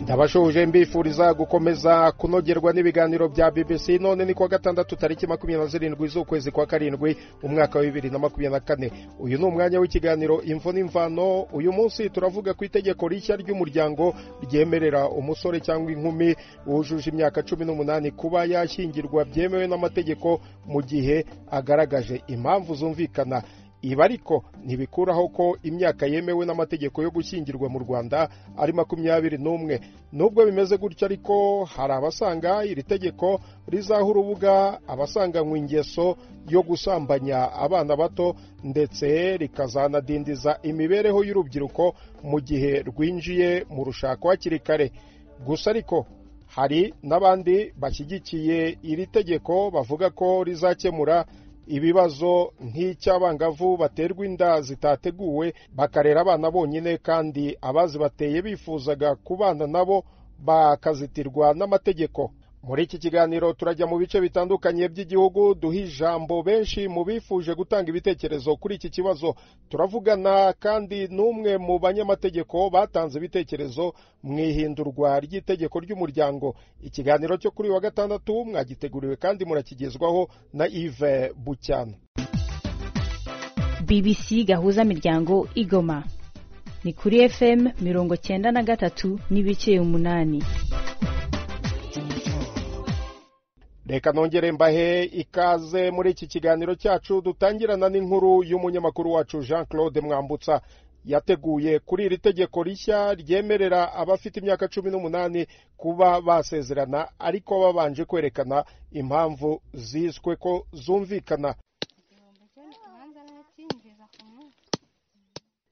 ndabashuje mbifuriza gukomeza kunogerwa n'ibiganiro bya bbc none ni kuwa gatandatu tariki makumyabiri na zirindwi z'ukwezi kwa karindwi umwaka wa bibiri na makumyabiri na kane uyu ni umwanya w'ikiganiro imvo n'imvano uyu munsi turavuga ku itegeko rishya ry'umuryango ryemerera umusore cyangwa inkumi wujuje imyaka cumi n'umunani kuba yashyingirwa byemewe n'amategeko mu gihe agaragaje impamvu zumvikana ibi ariko ntibikuraho ko imyaka yemewe n'amategeko yo gushyingirwa mu rwanda ari makumyabiri n'umwe nubwo bimeze gutyo ariko hari abasanga iri tegeko rizaho urubuga abasanganywe ingeso yo gusambanya abana bato ndetse rikazanadindiza imibereho y'urubyiruko mu gihe rwinjiye mu rushako hakiri kare gusa ariko hari n'abandi bashyigikiye iri tegeko bavuga ko rizakemura ibibazo nk'icy'abangavu baterwa inda zitateguwe bakarera abana bonyine kandi abazibateye bifuzaga kubana nabo bakazitirwa n'amategeko muri iki kiganiro turajya mu bice bitandukanye by'igihugu duha ijambo benshi mu bifuje gutanga ibitekerezo kuri iki kibazo turavugana kandi n'umwe mu banyamategeko batanze ibitekerezo mu ihindurwa ry'itegeko ry'umuryango ikiganiro cyo kuri wa gatandatu mwagiteguriwe kandi murakigezwaho na yves bucyana bbc gahuza miryango igoma ni kuri fm mirongo cyenda na gatatu n'ibice umunani reka nongere mbahe ikaze muri iki kiganiro cyacu dutangirana n'inkuru y'umunyamakuru wacu jean claude mwambutsa yateguye kuri iri tegeko rishya ryemerera abafite imyaka cumi n'umunani kuba basezerana ariko babanje kwerekana impamvu ziswe ko zumvikana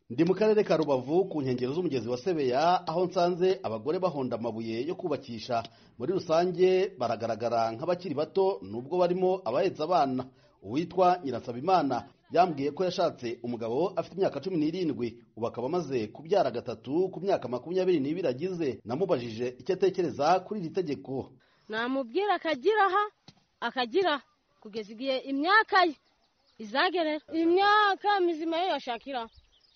ndi mu karere ka rubavu ku nkengero z'umugezi wa sebeya aho nsanze abagore bahonda amabuye yo kubakisha muri rusange baragaragara nk'abakiri bato nubwo barimo abahetse abana uwitwa nyirasabimana yambwiye ko yashatse umugabo afite imyaka cumi n'irindwi ubu akaba amaze kubyara gatatu ku myaka makumyabiri n'ibiri agize namubajije icyo atekereza kuri iri tegeko namubwira akagira aha akagira kugeza igihe imyaka ye izagerera imyaka mizima ye yashakiraho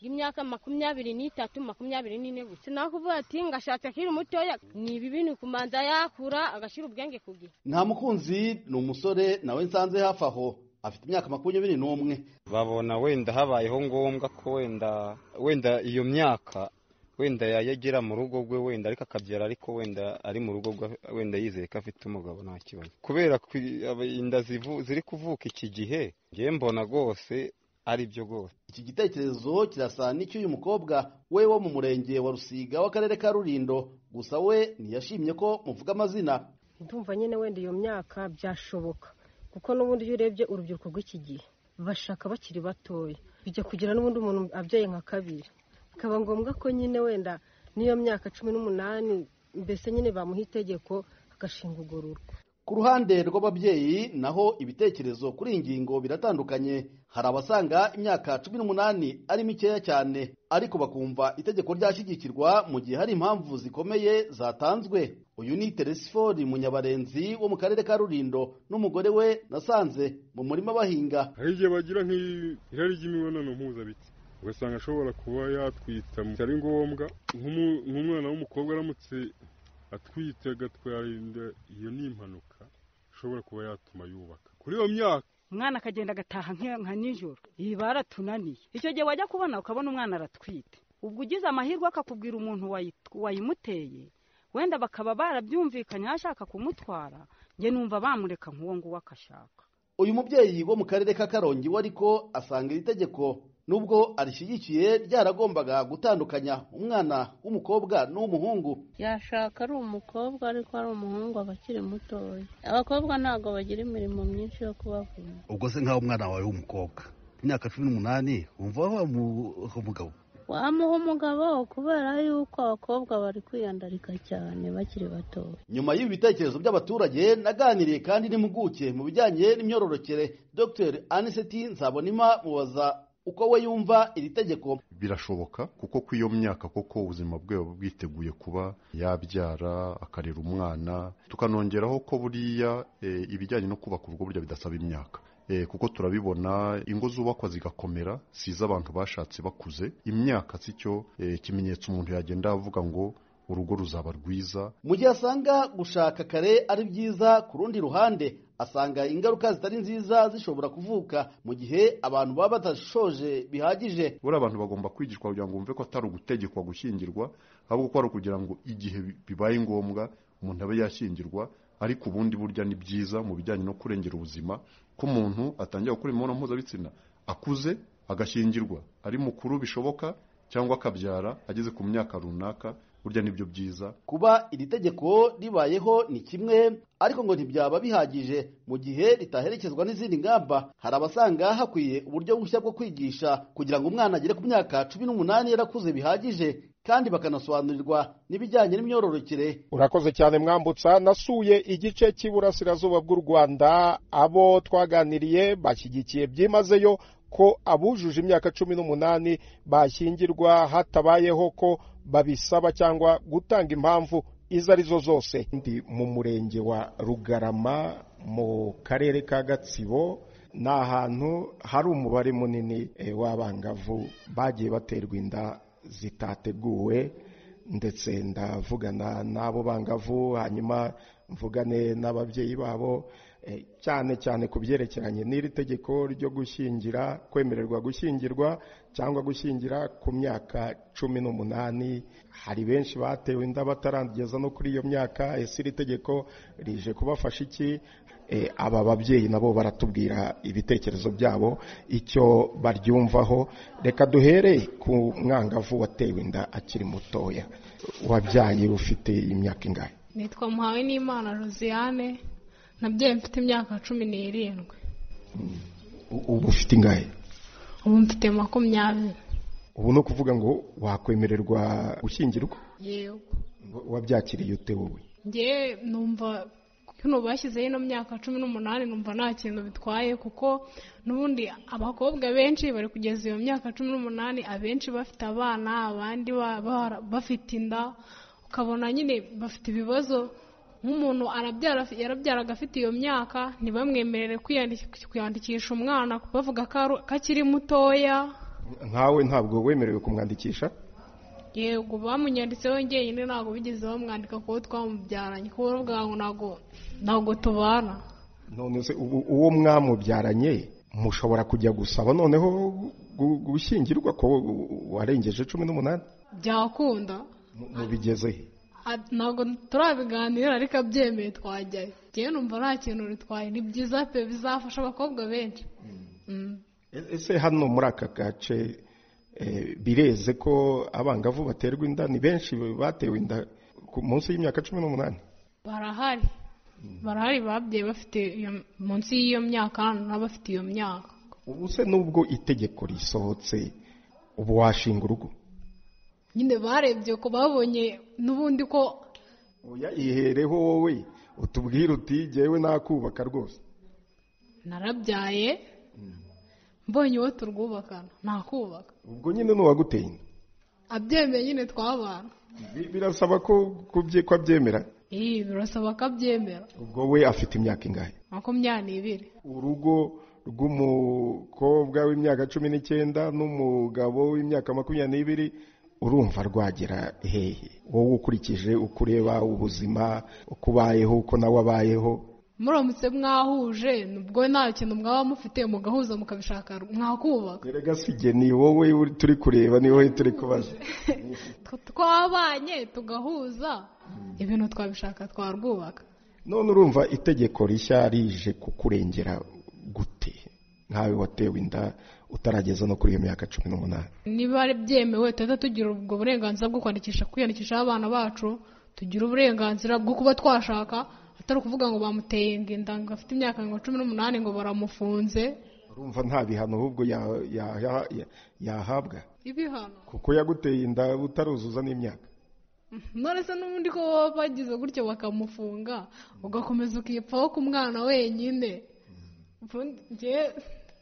imyaka makumyabiri n'itatu makumyabiri n'ine gusa nakuvuga ati ngashatse akiri mutoya ni ibibi ni kumanza yakura agashyira ubwenge ku gihe nta mukunzi ni umusore nawe nsanze hafi aho afite imyaka makumyabiri n'umwe babona wenda habayeho ngombwa ko wenda wenda iyo myaka wenda yayegera mu rugo rwe wenda ariko akabyara ariko wenda ari mu rugo rwe wenda yizeye ko afite umugabo nta kibazo kubera inda ziri kuvuka iki gihe ngewe mbona rwose ari byo rwose iki gitekerezo kirasa n'icy'uyu mukobwa we wo mu murenge wa rusiga w'akarere ka rurindo gusa we ntiyashimye ko muvuga amazina ndumva nyine wenda iyo myaka byashoboka kuko n'ubundi iyo urebye urubyiruko rw'iki gihe bashaka bakiri batoya bijya kugira n'ubundi umuntu abyaye nka kabiri bikaba ngombwa ko nyine wenda n'iyo myaka cumi n'umunani mbese nyine bamuha itegeko agashinga urwo rugo ku ruhande rw'ababyeyi naho ibitekerezo kuri iyi ngingo biratandukanye hari abasanga imyaka cumi n'umunani ari mikeya cyane ariko bakumva itegeko ryashyigikirwa mu gihe hari impamvu zikomeye zatanzwe uyu ni teresifori munyabarenzi wo mu karere ka rurindo n'umugore we nasanze mu murima bahinga hari igihe bagira nk'irari ry'imibonano mpuzabitsina ugasanga ashobora kuba yatwita ari ngombwa nk'umwana w'umukobwa aramutse atwite agatwara inda iyo ni impanuka ishobora kuba yatuma yubaka kuri iyo myaka umwana akagenda agataha nka nijoro iyi baratunaniye icyo gihe wajya kubona ukabona umwana aratwite ubwo ugize amahirwe akakubwira umuntu wayimuteye wenda bakaba barabyumvikanye ashaka kumutwara njye numva bamureka nk'uwo nguwo akashaka uyu mubyeyi wo mu karere ka karongi we ariko asanga iri tegeko nubwo arishyigikiye ryaragombaga gutandukanya umwana w'umukobwa n'uw'umuhungu yashaka ari umukobwa ariko ari umuhungu aba akiri mutoya abakobwa ntabwo bagira imirimo myinshi yo kubavuna ubwo se nk'aho umwana wawe w'umukobwa imyaka cumi n'umunani wumva wamuha umugabo wamuha umugabo kubera yuko abakobwa bari kwiyandarika cyane bakiri batoya nyuma y'ibi bitekerezo by'abaturage naganiriye kandi n'impuguke mu bijyanye n'imyororokere dr aniseti nzabonima mubaza uko we yumva iri tegeko birashoboka kuko ku iyo myaka koko ubuzima bwe buba bwiteguye kuba yabyara akarera umwana tukanongeraho ko buriya ibijyanye no kubaka urugo burya bidasaba imyaka kuko turabibona ingo zubakwa zigakomera si iz'abantu bashatse bakuze imyaka si cyo kimenyetso umuntu yagenda avuga ngo urugo ruzaba rwiza mu gihe asanga gushaka kare ari byiza ku rundi ruhande asanga ingaruka zitari nziza zishobora kuvuka mu gihe abantu baba badashoje bihagije buriya abantu bagomba kwigishwa kugira ngo bumve ko atari ugutegekwa gushyingirwa ahubwo ko ari ukugira ngo igihe bibaye ngombwa umuntu abe yashyingirwa ariko ubundi burya ni byiza mu bijyanye no kurengera ubuzima ko umuntu atangira gukora imibonano mpuzabitsina akuze agashyingirwa ari mukuru bishoboka cyangwa akabyara ageze ku myaka runaka burya nibyo byiza kuba iri tegeko ribayeho ni kimwe ariko ngo ntibyaba bihagije mu gihe ritaherekezwa n'izindi ngamba hari abasanga hakwiye uburyo bushya bwo kwigisha kugira ngo umwana agere ku myaka cumi n'umunani yarakuze bihagije kandi bakanasobanurirwa n'ibijyanye n'imyororokere urakoze cyane mwambutsa nasuye igice cy'iburasirazuba bw'u rwanda abo twaganiriye bashyigikiye byimazeyo ko abujuje imyaka cumi n'umunani bashyingirwa hatabayeho ko babisaba cyangwa gutanga impamvu izo arizo zose ndi mu murenge wa rugarama mu karere ka gatsibo ni ahantu hari umubare munini w'abangavu bagiye baterwa inda zitateguwe ndetse ndavugana n'abo bangavu hanyuma mvugane n'ababyeyi babo cyane cyane ku byerekeranye n'iri tegeko ryo gushyingira kwemererwa gushyingirwa cyangwa gushyingira ku myaka cumi n'umunani hari benshi batewe inda batarageza no kuri iyo myaka ese iri tegeko rije kubafasha iki aba babyeyi nabo baratubwira ibitekerezo byabo icyo baryumvaho reka duhere ku mwangavu watewe inda akiri mutoya wabyaye ufite imyaka ingahe nitwa muhawe n'imana rosiane nabyo mfite imyaka cumi n'irindwi ubu ufite ingahe ubu mfite makumyabiri ubu ni ukuvuga ngo wakwemererwa gushyingirwa yewe wabyakiriye ute wowe ngewe numva hano bashyizeho ino myaka cumi n'umunani numva nta kintu bitwaye kuko n'ubundi abakobwa benshi bari kugeza iyo myaka cumi n'umunani abenshi bafite abana abandi bafite inda ukabona nyine bafite ibibazo nk'umuntu arabyara yarabyaraga afite iyo myaka ntibamwemerere kwiyandikisha umwana bavuga ko akiri mutoya nkawe ntabwo wemerewe kumwandikisha yego bamunyanditseho njyenyine ntabwo bigeze bamwandika kuko twamubyaranye kuko bwawe ntabwo ntabwo tubana none se uwo mwamubyaranye mushobora kujya gusaba noneho gushyingirwa ko warengeje cumi n'umunani byakunda mubigezehe ntabwo turabiganira ariko abyemeye twajyayo ngewe numva nta kintu ritwaye ni byiza pe bizafasha abakobwa benshi ese hano muri aka gace bireze ko abangavu baterwa inda ni benshi batewe inda ku munsi y'imyaka cumi n'umunani barahari barahari babyaye bafite munsi y'iyo myaka n'abafite iyo myaka ubu se nubwo itegeko risohotse ubu washinga urugo nyine barebye ko babonye n'ubundi ko ihereho wowe utubwire uti ngewe nakubaka rwose narabyaye mbonye uwo turwubakana nakubaka ubwo nyine n'uwaguteye inda abyemeye nyine twabana birasaba ko ko abyemera iyi birasaba ko abyemera ubwo we afite imyaka ingahe makumyabiri urugo rw'umukobwa w'imyaka cumi n'icyenda n'umugabo w'imyaka makumyabiri urumva rwagera hehe wowe ukurikije uko ureba ubuzima uko ubayeho uko nawe abayeho muramutse mwahuje nubwo nta kintu mwaba mufite mugahuza mukabishaka mwakubaka rega sige ni wowe turi kureba ni wowe turi kubaza twabanye tugahuza ibintu twabishaka twarwubaka none urumva itegeko rishya rije kukurengera gute nkawe watewe inda utarageza no kuri iyo myaka cumi n'umunani niba ari byemewe tuhita tugira ubwo burenganzira bwo kwandikisha kwiyandikishaho abana bacu tugira uburenganzira bwo kuba twashaka atari ukuvuga ngo bamuteye inda ngo afite imyaka ngo cumi n'umunani ngo baramufunze urumva nta bihano ahubwo yahabwa ibihano kuko yaguteye inda utaruzuza n'imyaka none se n'ubundi ko baba bagize gutyo bakamufunga ugakomeza ukipfaho ku mwana wenyine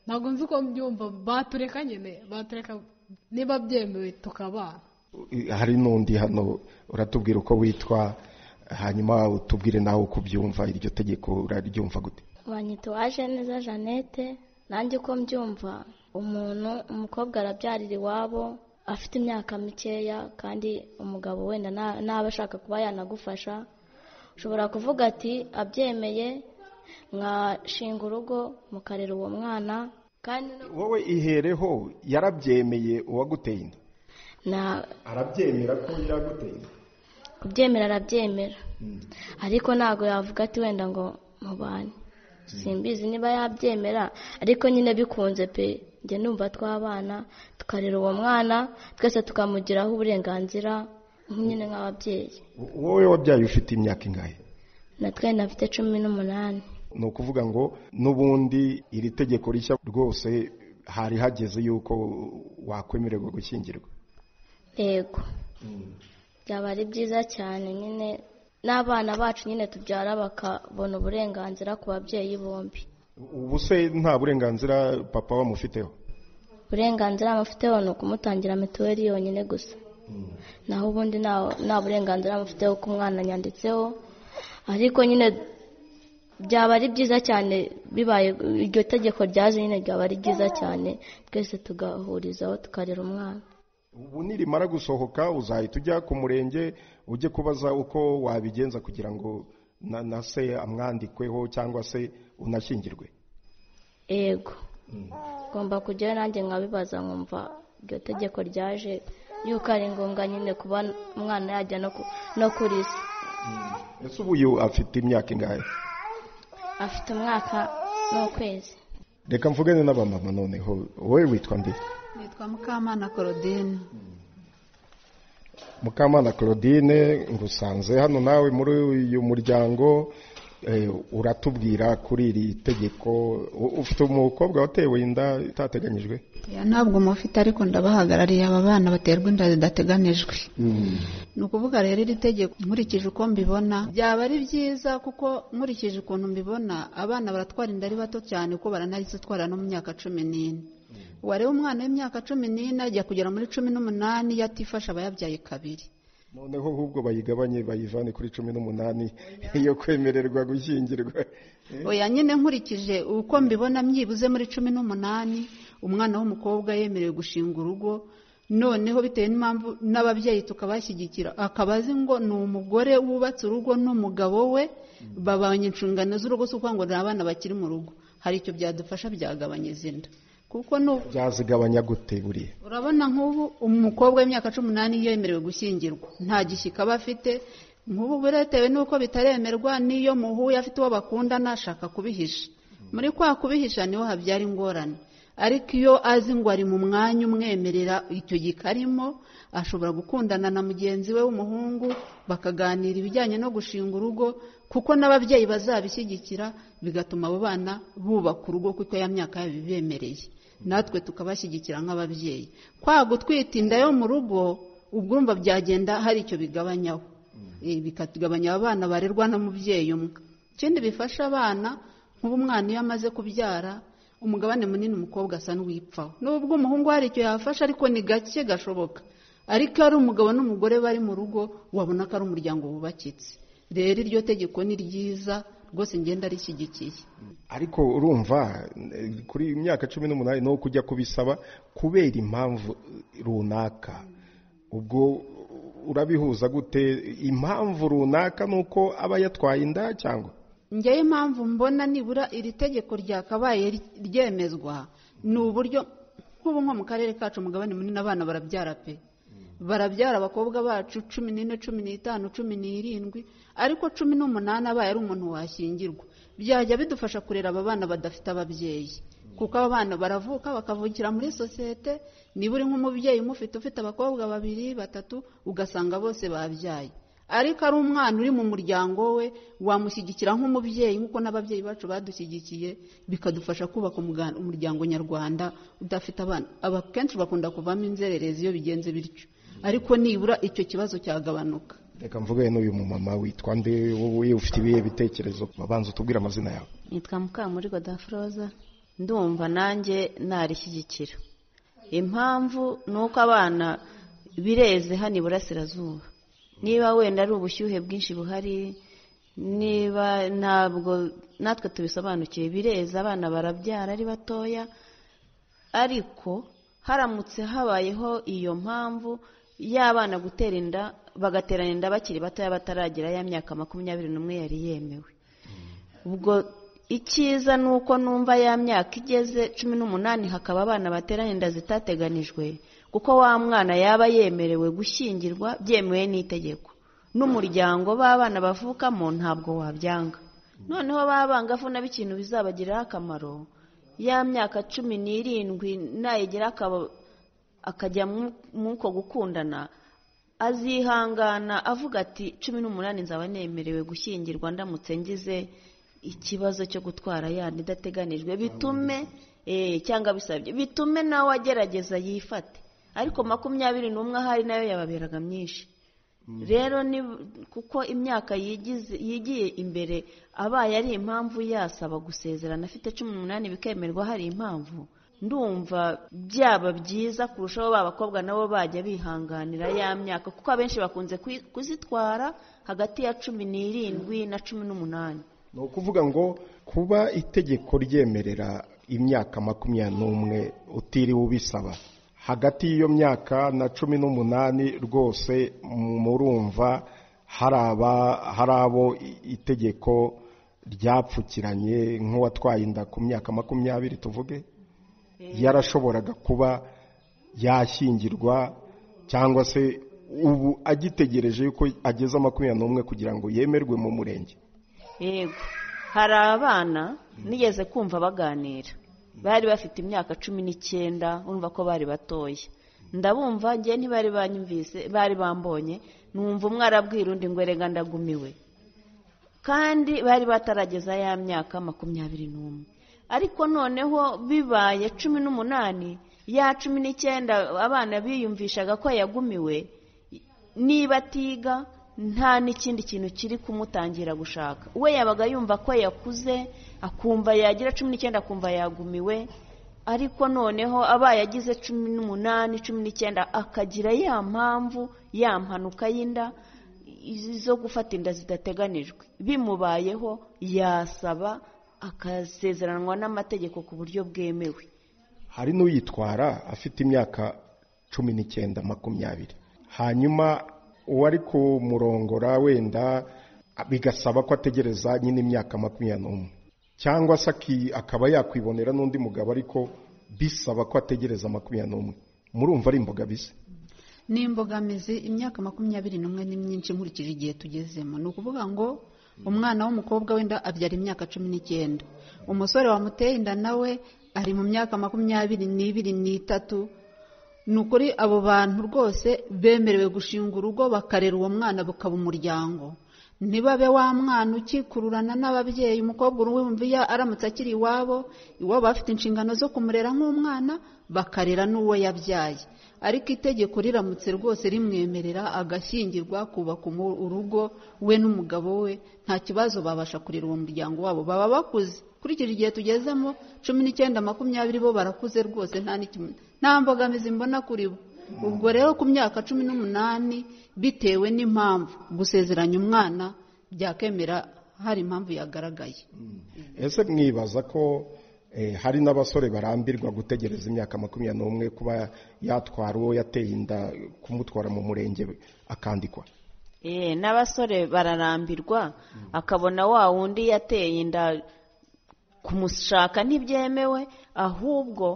ntabwo nzi uko mbyumva batureka nyine batureka niba byemewe tukabana hari n'undi hano uratubwira uko witwa hanyuma utubwire nawe uko ubyumva iryo tegeko uraryumva gute banyita uwaje neza jeannette nanjye uko mbyumva umuntu umukobwa arabyarira iwabo afite imyaka mikeya kandi umugabo wenda nta- ntaba ashaka kuba yanagufasha ushobora kuvuga ati abyemeye mwashinga urugo mukarera uwo mwana kandi wowe ihereho yarabyemeye uwaguteye inda na arabyemera ko yaguteye inda kubyemera arabyemera ariko ntabwo yavuga ati wenda ngo mubane simbizi niba yabyemera ariko nyine bikunze pe njye numva tw'abana tukarera uwo mwana twese tukamugiraho uburenganzira nyine nk'ababyeyi wowe wabyaye ufite imyaka ingahe natwe nafite cumi n'umunani ni ukuvuga ngo n'ubundi iri tegeko rishya rwose hari hageze yuko wakwemererwa gushyingirwa yego byaba ari byiza cyane nyine n'abana bacu nyine tubyara bakabona uburenganzira ku babyeyi bombi ubu se nta burenganzira papa wamufiteho uburenganzira amufiteho ni ukumutangira mituweli yonyine gusa naho ubundi nta- nta burenganzira amufiteho ku mwana anyanditseho ariko nyine byaba ari byiza cyane bibaye iryo tegeko ryaje nyine ryaba ari ryiza cyane twese tugahurizaho tukarera umwana ubu nirimara gusohoka uzahita ujya ku murenge ujye kubaza uko wabigenza kugira ngo na na se amwandikweho cyangwa se unashyingirwe yego ngomba kujyayo nanjye nkabibaza nkumva iryo tegeko ryaje yuko ari ngombwa nyine kuba umwana yajya no ku- no kuri se ese ubu afite imyaka ingahe afite umwaka n'ukwezi reka mvugane n'abamama noneho wowe witwa nde nitwa mukamana korodine mukamana claudine ngusanze hano nawe muri uyu muryango eh, uratubwira kuri iri tegeko U- ufite umukobwa watewe inda itateganyijwe Ya, ntabwo mufite ariko ndabahagarariye aba bana baterwa inda zidateganijwe ni ukuvuga rero iri tegeko nkurikije uko mbibona byaba ari byiza kuko nkurikije ukuntu mbibona abana baratwara inda ari bato cyane kuko baranazitwara no mu myaka cumi n'ine wareba umwana w'imyaka cumi n'ine ajya kugera muri cumi n'umunani iyo atifasha aba yabyaye kabiri noneho ahubwo bayigabanye bayivane kuri cumi n'umunani yo kwemererwa gushyingirwa oya nyine nkurikije uko mbibona byibuze muri cumi n'umunani umwana w'umukobwa yemerewe gushinga urugo noneho bitewe n'impamvu n'ababyeyi tukabashyigikira akaba azi ngo ni umugore wubatse urugo n'umugabo we babanye inshingano z'urugo si ukuvuga ngo ni abana bakiri mu rugo hari icyo byadufasha byagabanya inda kuko nu- byazigabanya gute buriya urabona nk'ubu umukobwa w'imyaka cumi n'umunani iyo yemerewe gushyingirwa nta gishyika aba afite nk'ubu biretewe n'uko bitaremerwa n'iyo muhuye afite uwo bakundana ashaka kubihisha muri kwa kubihisha niho habyara ingorane ariko iyo azi ngo ari mu mwanya umwemerera icyo gikarimo ashobora gukundana na mugenzi we w'umuhungu bakaganira ibijyanye no gushinga urugo kuko n'ababyeyi bazabishyigikira bigatuma abo bana bubaka urugo kuko ya myaka yabibemereye natwe tukabashyigikira nk'ababyeyi kwa gutwita inda yo mu rugo ubwo urumva byagenda hari icyo bigabanyaho Eh, bikagabanya abana barerwa n'umubyeyi umwe ikindi bifasha abana nk'ubu umwana iyo amaze kubyara umugabane munini umukobwa asa n'uwipfaho n'ubwo umuhungu hari icyo yafasha ariko ni gake gashoboka ariko iyo ari umugabo n'umugore bari mu rugo wabona ko ari umuryango wubakitse rero iryo tegeko ni ryiza rwose ngenda rishyigikiye ariko urumva eh, kuri iyi myaka cumi n'umunani no kujya kubisaba kubera impamvu runaka ubwo urabihuza gute impamvu runaka ni uko aba yatwaye inda cyangwa njyewe impamvu mbona nibura iri tegeko ryakabaye ry- ryemezwa ni uburyo nk'ubu nko mu karere kacu umugabane munini abana barabyara pe barabyara abakobwa bacu cumi n'ine cumi n'itanu cumi n'irindwi ariko cumi n'umunani abaye ari umuntu washyingirwa byajya bidufasha kurera aba bana badafite ababyeyi kuko aba bana baravuka bakavukira muri sosiyete niba uri nk'umubyeyi umufite ufite abakobwa babiri batatu ugasanga bose babyaye ariko ari umwana uri mu muryango we wamushyigikira nk'umubyeyi nk'uko n'ababyeyi bacu badushyigikiye bikadufasha kubaka umuga- umuryango nyarwanda udafite abana aba kenshi bakunda kuvamo inzererezi iyo bigenze bityo ariko nibura icyo kibazo cyagabanuka reka mvuge n'uyu mumama witwa nde wowe ufite ibihe bitekerezo babanza utubwire amazina yawe nitwa mukamuri godafroza ndumva nanjye narishyigikira impamvu ni uko abana bireze hano iburasirazuba niba wenda ari ubushyuhe bwinshi buhari niba ntabwo natwe tubisobanukiwe bireze abana barabyara ari batoya ariko haramutse habayeho iyo mpamvu y'abana gutera inda bagaterana inda bakiri batoya bataragira ya myaka makumyabiri n'umwe yari yemewe ubwo icyiza ni uko numva ya myaka igeze cumi n'umunani hakaba abana baterana inda zitateganijwe kuko wa mwana yaba yemerewe gushyingirwa byemewe n'itegeko n'umuryango b'abana bavukamo ntabwo wabyanga noneho b'abangavu nabo ikintu bizabagirira akamaro ya myaka cumi n'irindwi nayigira akajya mw'uko gukundana azihangana avuga ati cumi n'umunani nzaba nemerewe gushyingirwa ndamutse ngize ikibazo cyo gutwara yandi idateganijwe bitume cyangwa bisabye bitume nawe agerageza yifate ariko makumyabiri n'umwe ahari nayo yababeraga myinshi rero ni kuko imyaka yigiye imbere abaye ari impamvu yasaba gusezerana afite cumi n'umunani bikemerwa hari impamvu ndumva byaba byiza kurushaho ba bakobwa nabo bajya bihanganira ya myaka kuko abenshi bakunze kuzitwara hagati ya cumi n'irindwi na cumi n'umunani ni ukuvuga ngo kuba itegeko ryemerera imyaka makumyabiri n'umwe utiriwe ubisaba hagati y'iyo myaka na cumi n'umunani rwose murumva hari abo itegeko ryapfukiranye nk'uwatwaye inda ku myaka makumyabiri tuvuge yarashoboraga kuba yashyingirwa cyangwa se ubu agitegereje yuko ageze makumyabiri n'umwe kugira ngo yemerwe mu murenge yego hari abana nigeze kumva baganira bari bafite imyaka cumi n'icyenda urumva ko bari batoya ndabumva njye ntibari banyumvise bari bambonye numva umwe arabwira undi ngo erega ndagumiwe kandi bari batarageza ya myaka makumyabiri n'umwe ariko noneho bibaye cumi n'umunani ya cumi n'icyenda abana biyumvishaga ko yagumiwe niba atiga nta n'ikindi kintu kiri kumutangira gushaka we yabaga yumva ko yakuze akumva yagira cumi n'icyenda akumva yagumiwe ariko noneho abaye agize cumi n'umunani cumi n'icyenda akagira ya mpamvu ya mpanuka y'inda zo gufata inda zidateganijwe bimubayeho yasaba akasezeranywa n'amategeko ku buryo bwemewe hari n'uyitwara afite imyaka cumi n'icyenda makumyabiri hanyuma uwari kumurongora wenda bigasaba ko ategereza nyine imyaka makumyabiri n'umwe cyangwa se akaba yakwibonera n'undi mugabo ariko bisaba ko ategereza makumyabiri n'umwe murumva ari imbogamizi ni imbogamizi imyaka makumyabiri n'umwe ni myinshi nkurikije igihe tugezemo ni ukuvuga ngo umwana w'umukobwa wenda abyara imyaka cumi n'icyenda umusore wamuteye inda nawe ari mu myaka makumyabiri n'ibiri n'itatu ni ukuri abo bantu rwose bemerewe gushinga urugo bakarera uwo mwana bukaba umuryango ntibabe wa mwana ukikururana n'ababyeyi umukobwa uruwumviya aramutse akiri iwabo iwabo bafite inshingano zo kumurera nk'umwana bakarera n'uwo yabyaye ariko itegeko riramutse rwose rimwemerera agashyingirwa kubaka urugo we n'umugabo we nta kibazo babasha kurera uwo muryango wabo baba bakuze kurikije igihe tugezemo cumi n'icyenda makumyabiri bo barakuze rwose nta mbogamizi mbona kuri bo ubwo rero ku myaka cumi n'umunani bitewe n'impamvu gusezeranya umwana byakemera hari impamvu yagaragaye ese mwibaza ko hari n'abasore barambirwa gutegereza imyaka makumyabiri n'umwe kuba yatwara uwo yateye inda kumutwara mu murenge akandikwa n'abasore bararambirwa akabona wa wundi yateye inda kumushaka ntibyemewe ahubwo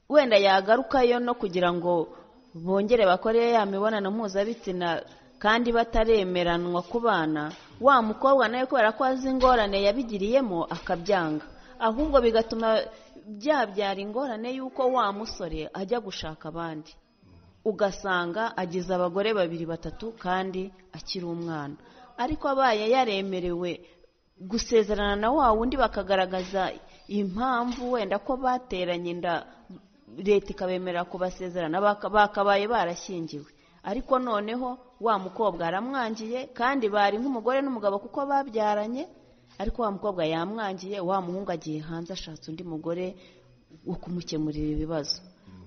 wenda yagarukayo no kugira ngo bongere bakore ya mibonano mpuzabitsina kandi bataremeranwa ku bana wa mukobwa nawe kubera ko azi ingorane yabigiriyemo akabyanga ahubwo bigatuma byabyara ingorane y'uko wa musore ajya gushaka abandi ugasanga agize abagore babiri batatu kandi akiri umwana ariko abaye yaremerewe gusezerana na wa wundi bakagaragaza impamvu wenda ko bateranye inda leta ikabemera kubasezerana bakabaye barashyingiwe ariko noneho wa mukobwa aramwangiye kandi bari nk'umugore n'umugabo kuko babyaranye ariko wa mukobwa yamwangiye wa muhungu agiye hanze ashatse undi mugore wo kumukemurira ibibazo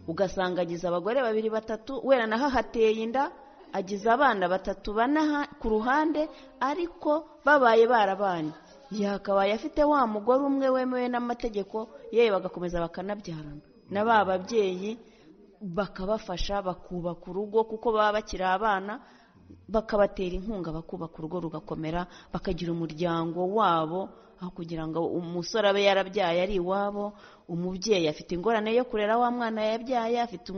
ugasanga agize abagore babiri batatu wera naho ahateye inda agize abana batatu bane ku ruhande ariko babaye barabanye yakabaye afite wa mugore umwe wemewe n'amategeko yewe bagakomeza bakanabyarana na ba babyeyi bakabafasha bakubaka urugo kuko baba bakiri abana bakabatera inkunga bakubaka urugo rugakomera bakagira umuryango wabo aho kugira ngo umusore abe yarabyaye ari iwabo umubyeyi afite ingorane yo kurera wa mwana yabyaye afite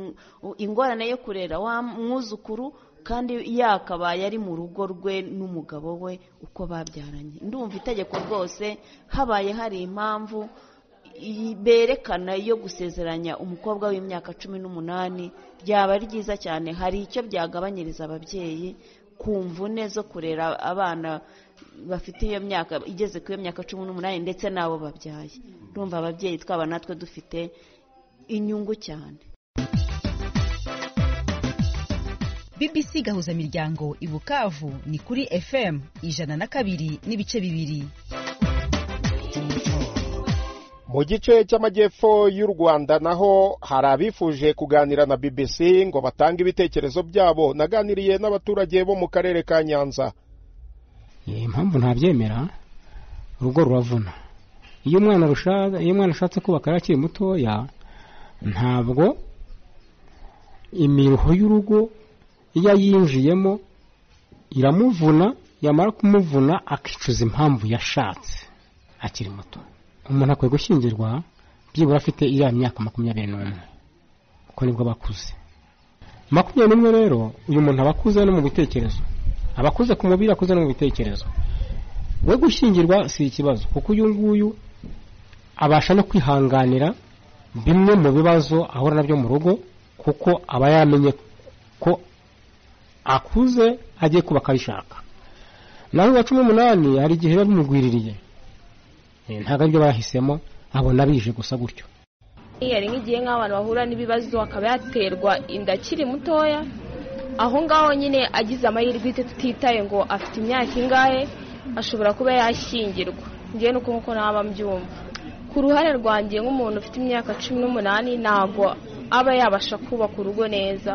ingorane yo kurera wa mwuzukuru kandi yakabaye ari mu rugo rwe n'umugabo we uko babyaranye ndumva itegeko rwose habaye hari impamvu berekana yo gusezeranya umukobwa w'imyaka cumi n'umunani ryaba ryiza cyane hari icyo byagabanyiriza ababyeyi ku mvune zo kurera abana bafite iyo myaka igeze ku iyo myaka cumi n'umunani ndetse n'abo babyaye ndumva ababyeyi twaba natwe dufite inyungu cyane bbc gahuza imiryango i bukavu ni kuri fm ijana na kabiri n'ibice bibiri mu gice cy'amajyepfo y'u rwanda naho hari abifuje kuganira na bbc ngo batange ibitekerezo byabo naganiriye n'abaturage bo mu karere ka nyanza impamvu ntabyemera urugo ruravuna iyo umwana iyo umwana ashatse kubaka akiri mutoya ntabwo imiruho y'urugo iyo ayinjiyemo iramuvuna yamara kumuvuna akicuza impamvu yashatse akiri muto umuntu akwiye gushyingirwa byibura afite iriya myaka makumyabiri n'umwe kuko nibwo bakuze makumyabiri n'umwe rero uyu muntu aba akuze no mu bitekerezo aba akuze ku mubiri akuze no mu bitekerezo we gushyingirwa si ikibazo kuko uyu nguyu abasha no kwihanganira bimwe mu bibazo ahura nabyo mu rugo kuko aba yamenye ko akuze agiye kuba akabishaka naho uwa cumi n'umunani hari igihe biba bimugwiririye ntabwo aribyo bahisemo abona bije gusa gutyo hari nk'igihe nk'abantu bahura n'ibibazo akaba yaterwa inda akiri mutoya aho ngaho nyine agize amahirwe tutitaye ngo afite imyaka ingahe ashobora kuba yashyingirwa ngewe nuko nkuko naba mbyumva ku ruhare rwanjye nk'umuntu ufite imyaka cumi n'umunani ntabwo aba yabasha kubaka urugo neza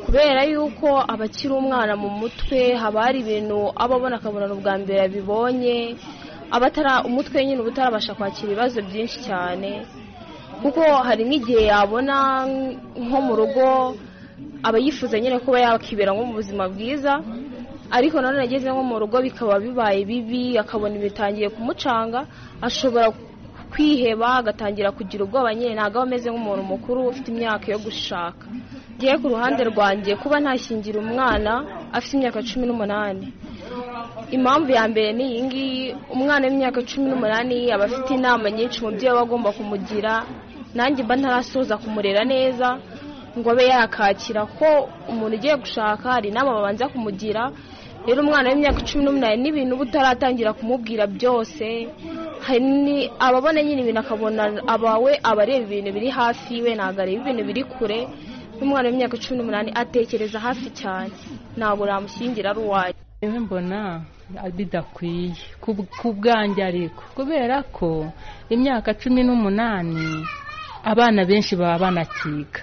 kubera yuko aba akiri umwana mu mutwe haba hari ibintu aba abona akabona ubwa mbere yabibonye abatara umutwe nyine uba utarabasha kwakira ibibazo byinshi cyane kuko hari nk'igihe yabona nko mu rugo aba yifuza nyine kuba yakibera nko mu buzima bwiza ariko nanone ageze nko mu rugo bikaba bibaye bibi akabona bitangiye kumucanga ashobora kwiheba agatangira kugira ubwoba nyine ntabwo aba ameze nk'umuntu mukuru ufite imyaka yo gushaka ngiye ku ruhande rwanjye kuba ntashingira umwana afite imyaka cumi n'umunani impamvu ya mbere ni iyi ngiyi umwana w'imyaka cumi n'umunani aba afite inama nyinshi umubyeyi aba agomba kumugira nanjye mba ntarasoza kumurera neza ngo abe yakakira ko umuntu ugiye gushaka hari inama babanza kumugira rero umwana w'imyaka cumi n'umunani n'ibintu uba utaratangira kumubwira byose hari ababona nyine ibintu akabona abawe aba areba ibintu biri hafi we ntabwo areba ibintu biri kure n'umwana w'imyaka cumi n'umunani atekereza hafi cyane ntabwo namushyingira ari uwanjye yewe mbona bidakwiye ku bwanjye ariko kubera ko imyaka cumi n'umunani abana benshi baba banakiga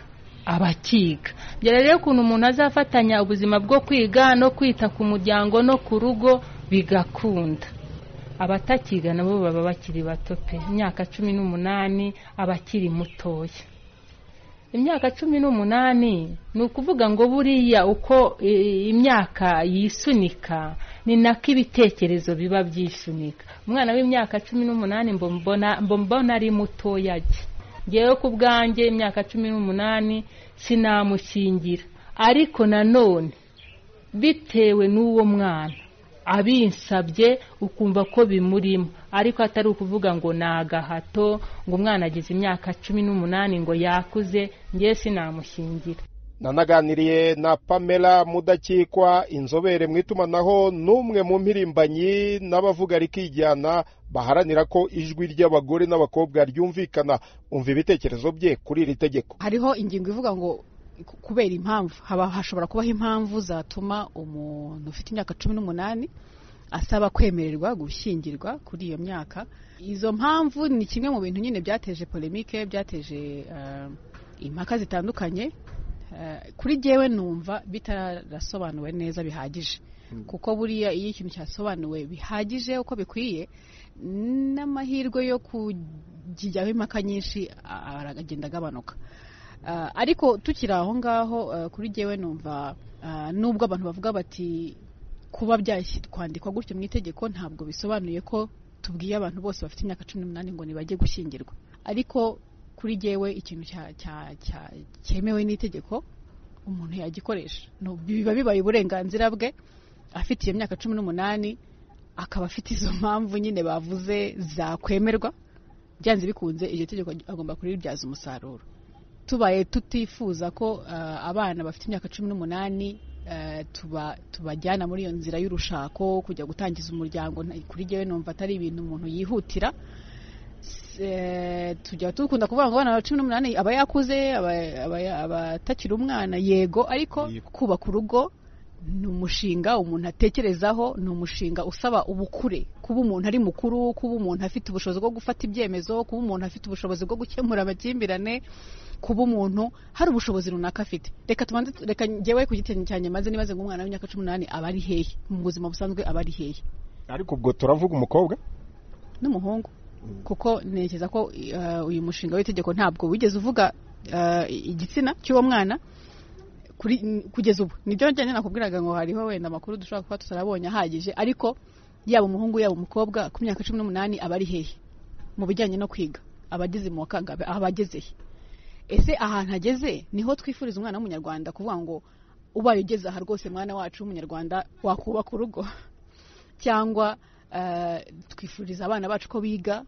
abakiga rero ukuntu umuntu azafatanya ubuzima bwo kwiga no kwita ku muryango no ku rugo bigakunda abatakiga nabo baba bakiri bato pe imyaka cumi n'umunani abakiri mutoya imyaka cumi n'umunani ni ukuvuga ngo buriya uko imyaka yisunika ni nako ibitekerezo biba byisunika umwana w'imyaka cumi n'umunani mbona ari mutoya ngewe ku bwanjye imyaka cumi n'umunani sinamushingira ariko nanone bitewe n'uwo mwana abinsabye ukumva ko bimurimo ariko atari ukuvuga ngo ni agahato ngo umwana agize imyaka cumi n'umunani ngo yakuze ngewe sinamushingira nanaganiriye na pamela mudakikwa inzobere mu itumanaho n'umwe mu mpirimbanyi n'abavuga rikijyana baharanira ko ijwi ry'abagore n'abakobwa ryumvikana umva ibitekerezo bye kuri iri tegeko hariho ingingo ivuga ngo kubera impamvu haba hashobora kubaho impamvu zatuma umuntu ufite imyaka cumi n'umunani asaba kwemererwa gushyingirwa kuri iyo myaka izo mpamvu ni kimwe mu bintu nyine byateje polemike byateje impaka zitandukanye kuri jyewe numva bitarasobanuwe neza bihagije kuko buriya iyo ikintu cyasobanuwe bihagije uko bikwiye n'amahirwe yo kujyaho impaka nyinshi aragenda agabanuka Ah, ariko tukiri aho ngaho ah, kuri jyewe numva ah, nubwo abantu bavuga bati kuba byakwandikwa gutyo mu itegeko ntabwo bisobanuye ko tubwiye abantu bose bafite imyaka cumi n'umunani ngo ntibajye gushyingirwa ariko kuri jyewe ikintu cya- cya- cya- cyemewe n'itegeko umuntu yagikoresha No- biba bibaye uburenganzira bwe afite iyo myaka cumi n'umunani akaba afite izo mpamvu nyine bavuze zakwemerwa byanze bikunze iryo tegeko agomba kuriribyaza umusaruro tubaye tutifuza ko ah, abana bafite imyaka cumi n'umunani ah, tuba- tubajyana muri iyo nzira y'urushako kujya gutangiza umuryango nta- kuri jyewe numva atari ibintu umuntu yihutira S- eh, tujya dukunda kuvuga ngo abana ba cumi n'umunani aba yakuze aba- aba- aba atakiri umwana yego ariko kubaka urugo ni umushinga umuntu atekerezaho ni umushinga usaba ubukure kuba umuntu ari mukuru kuba umuntu afite ubushobozi bwo gufata ibyemezo kuba umuntu afite ubushobozi bwo gukemura amakimbirane kuba umuntu hari ubushobozi runaka afite reka tubanze reka njyewe ku giti cyanjye maze nibaze ngo umwana w'imyaka cumi n'umunani aba ari hehe mu buzima busanzwe aba ari hehe ariko ubwo turavuga umukobwa n'umuhungu kuko ntekereza ko eh, uyu mushinga w'itegeko ntabwo wigeze uvuga eh, igitsina cy'uwo mwana kuri kugeza ubu nibyo njyanye nakubwiraga ngo hariho wenda amakuru dushobora kuba tutarabonye ahagije ariko yaba umuhungu yaba umukobwa ku myaka cumi n'umunani aba ari hehe mu bijyanye no kwiga abageze mu wa kangahe abageze he ese ahantu ageze niho twifuriza umwana w'umunyarwanda kuvuga ngo ubaye ugeze aha rwose mwana wacu w'umunyarwanda wakubaka urugo cyangwa eh, twifuriza abana bacu ko biga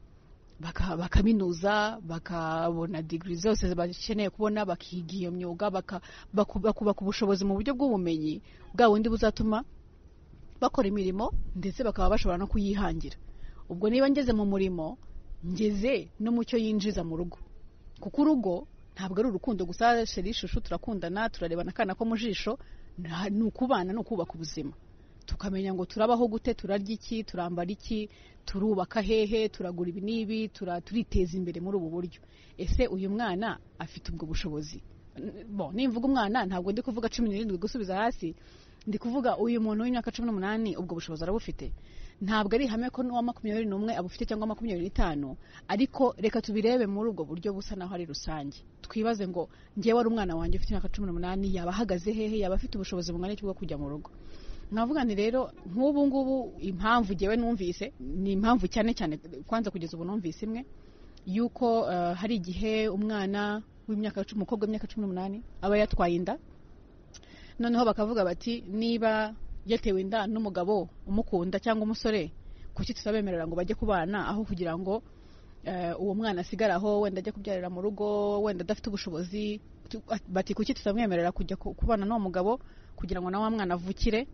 baka- bakaminuza bakabona digiri zose bakeneye kubona bakiga iyo myuga baka- baku- bakubaka ubushobozi mu buryo bw'ubumenyi bwa bundi buzatuma bakora imirimo ndetse bakaba bashobora no kuyihangira ubwo niba ngeze mu murimo ngeze no mu cyo yinjiza mu rugo kuko urugo ntabwo ari urukundo gusa sheri ishusho turakundana turarebana akana ko mu jisho nta- ni ukubana ni ukubaka ubuzima tukamenya ngo turabaho gute turarya iki turambara iki turubaka hehe turagura ibi n'ibi tura- turiteza imbere muri ubu buryo ese uyu mwana afite ubwo bushobozi N- bo nimvuga umwana ntabwo ndi kuvuga cumi n'irindwi gusubiza hasi ndi kuvuga uyu muntu w'imyaka cumi n'umunani ubwo bushobozi arabufite ntabwo ari ihame ko n'uwa makumyabiri n'umwe abufite cyangwa makumyabiri n'itanu ariko reka tubirebe muri ubwo buryo busa naho ari rusange twibaze ngo ngewe ari umwana wanjye ufite imyaka cumi n'umunani yaba ahagaze hehe yaba afite ubushobozi bungana iki bwo kujya mu rugo navuga nti rero nk'ubu ngubu impamvu ngewe numvise ni impamvu cyane cyane kwanza kugeza ubu numvise imwe yuko eh, hari igihe umwana w'imyaka cumi- umukobwa w'imyaka cumi n'umunani aba yatwaye inda noneho bakavuga bati niba yatewe inda n'umugabo umukunda cyangwa umusore kuki tutabemerera ngo bajye kubana aho kugira ngo eh, uwo mwana asigare aho wenda ajya kubyarira mu rugo wenda adafite ubushobozi Tu- bati kuki tutamwemerera kujya ku- kubana n'uwo mugabo kugira ngo na wa mwana avukire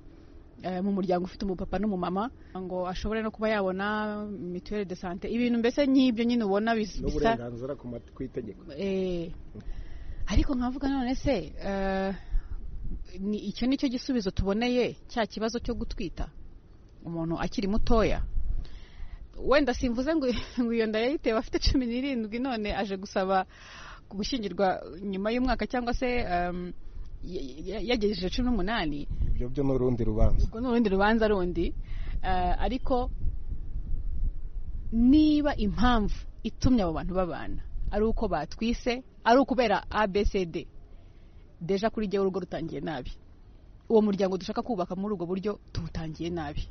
eh, mu muryango ufite umupapa n'umumama ngo ashobore no kuba yabona mituweli de sante ibintu mbese nk'ibyo nyine ubona bis- bisa n'uburenganzira ku mat- ku itegeko Eh, ariko nkavuga none se eh, ni icyo ni cyo gisubizo tuboneye cya kibazo cyo gutwita umuntu akiri mutoya wenda simvuze ngo ngo iyo nda yayitewe afite cumi n'irindwi none aje gusaba gushyingirwa nyuma y'umwaka cyangwa se em, ya- ya- yagejeje cumi n'umunani ibyo byo ni urundi rubanza ubwo ni urundi rubanza rundi eh, ariko niba impamvu itumye abo bantu babana ari uko batwise ari ukubera abcd deja kuri jyewe urugo rutangiye nabi uwo muryango dushaka kubaka muri ubwo buryo tuwutangiye nabi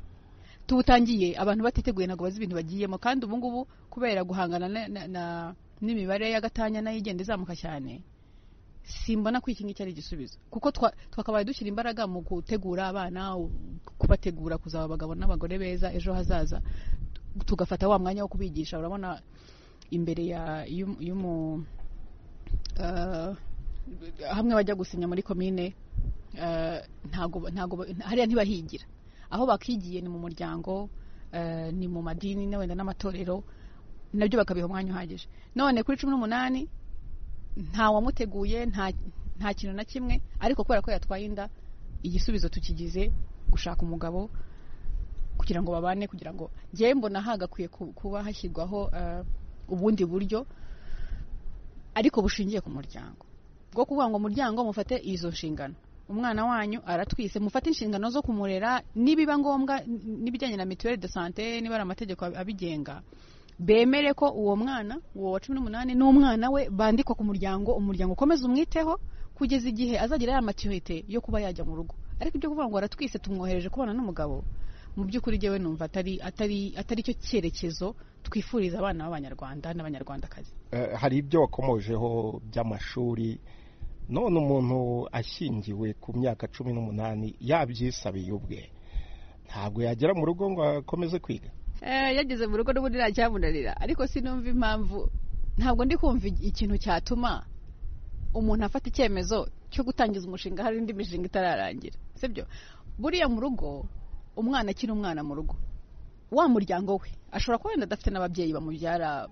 tuwutangiye abantu batiteguye ntabwo bazi ibintu bagiyemo kandi ubu ngubu kubera guhangana na- na- na- n'imibare y'agatanya nayo igenda izamuka cyane simbona ko iki ngiki ari igisubizo kuko twa- twakabaye dushyira imbaraga mu gutegura abana u- kubategura kuzaba abagabo n'abagore beza ejo hazaza tu- tugafata wa mwanya wo kubigisha urabona imbere ya y'umu y'umu- eh, hamwe bajya gusinya muri komine eh, ntago ba- ntago ba- hariya ntibahigira aho bakigiye ni mu muryango eh, ni mu madini na wenda n'amatorero nabyo bakabiha umwanya uhagije none kuri cumi n'umunani nta wamuteguye nta nta kintu na kimwe ariko kubera ko yatwaye inda igisubizo tukigize gushaka umugabo kugira ngo babane kugira ngo njyewe mbona hagakwiye ku- kuba hashyirwaho eh, ubundi buryo ariko bushingiye ku muryango bwo kuvuga ngo muryango mufate izo nshingano umwana wanyu aratwise mufate inshingano zo kumurera nibiba ngombwa n- n'ibijyanye na mituweli de sante niba ari amategeko ab- abigenga bemere ko uwo mwana uwo wa cumi n'umunani n'umwana we bandikwa ku muryango umuryango ukomeza umwiteho kugeza igihe azagira ya maturite yo kuba yajya mu rugo ariko ibyo kuvuga ngo aratwise tumwohereje kubana n'umugabo mu by'ukuri jyewe numva atari atari atari cyo cyerekezo twifuriza abana b'abanyarwanda n'abanyarwandakazi Eh, hari ibyo wakomojeho by'amashuri none umuntu ashingiwe ku myaka cumi n'umunani yabyisabiye ubwe ntabwo yagera mu rugo ngo akomeze kwiga Eh, yageze mu rugo n'ubundi ntacyamunanira ariko sinumva impamvu ntabwo ndi kumva ikintu cyatuma umuntu afata icyemezo cyo gutangiza umushinga hari indi mishinga itararangira sibyo buriya mu rugo umwana akiri umwana mu rugo wa muryango we ashobora kuba wenda adafite n'ababyeyi bamubyara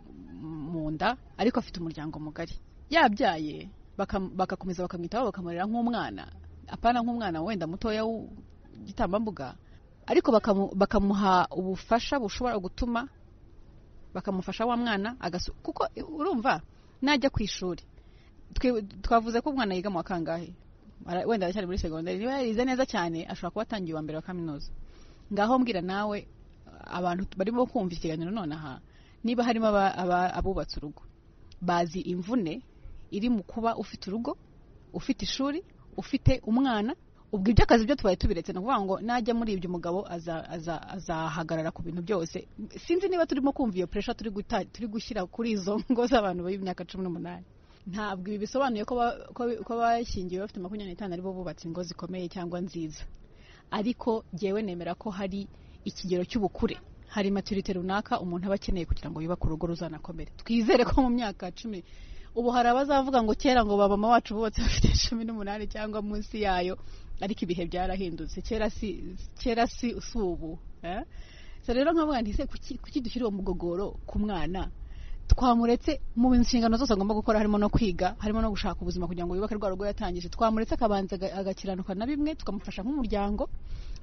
mu nda ariko afite umuryango mugari yabyaye bakam- bagakomeza bakamwitaho bakamurera nk'umwana apana nk'umwana wenda mutoya w'igitambambuga ariko bakamu- bakamuha ubufasha bushobora gutuma bakamufasha wa mwana agasu kuko urumva najya ku ishuri twe- twavuze ko umwana yiga mu wa kangahe Ara- wenda aracyari muri segonderi niba yarize neza cyane ashobora kuba atangiye uwa mbere wa kaminuza ngaho mbwira nawe abantu barimo kumva ikiganiro nonaha niba harimo aba- aba- abubatse urugo bazi imvune iri mu kuba ufite urugo ufite ishuri ufite umwana ubwo iby'akazi byo tubaye tubiretse ni ukuvuga ngo najya muri ibyo umugabo aza- aza- azahagarara ku bintu byose sinzi niba turimo kumva iyo puresha turi guta- turi gushyira kuri izo ngo z'abantu b'imyaka cumi n'umunani ntabwo ibi bisobanuye ko ba- ko- ko abashyingiwe bafite makumyabiri n'itanu aribo bubatse ingo zikomeye cyangwa nziza ariko jyewe nemera ko hari ikigero cy'ubukure hari maturite runaka umuntu aba akeneye kugira ngo yubake urugo ruzanakomere twizere ko mu myaka cumi ubu hari abazavuga ngo kera ngo ba mama wacu bubatse bafite cumi n'umunani cyangwa munsi yayo ariko ibihe byarahindutse kera si kera si si ubu eh? so rero nkavuga nti se kuki kuki dushyira uwo mugogoro ku mwana twamuretse mu nshingano zose agomba gukora harimo no kwiga harimo no gushaka ubuzima kugira ngo yubake rwa rugo yatangije twamuretse akabanza aga- agakiranuka na bimwe tukamufasha nk'umuryango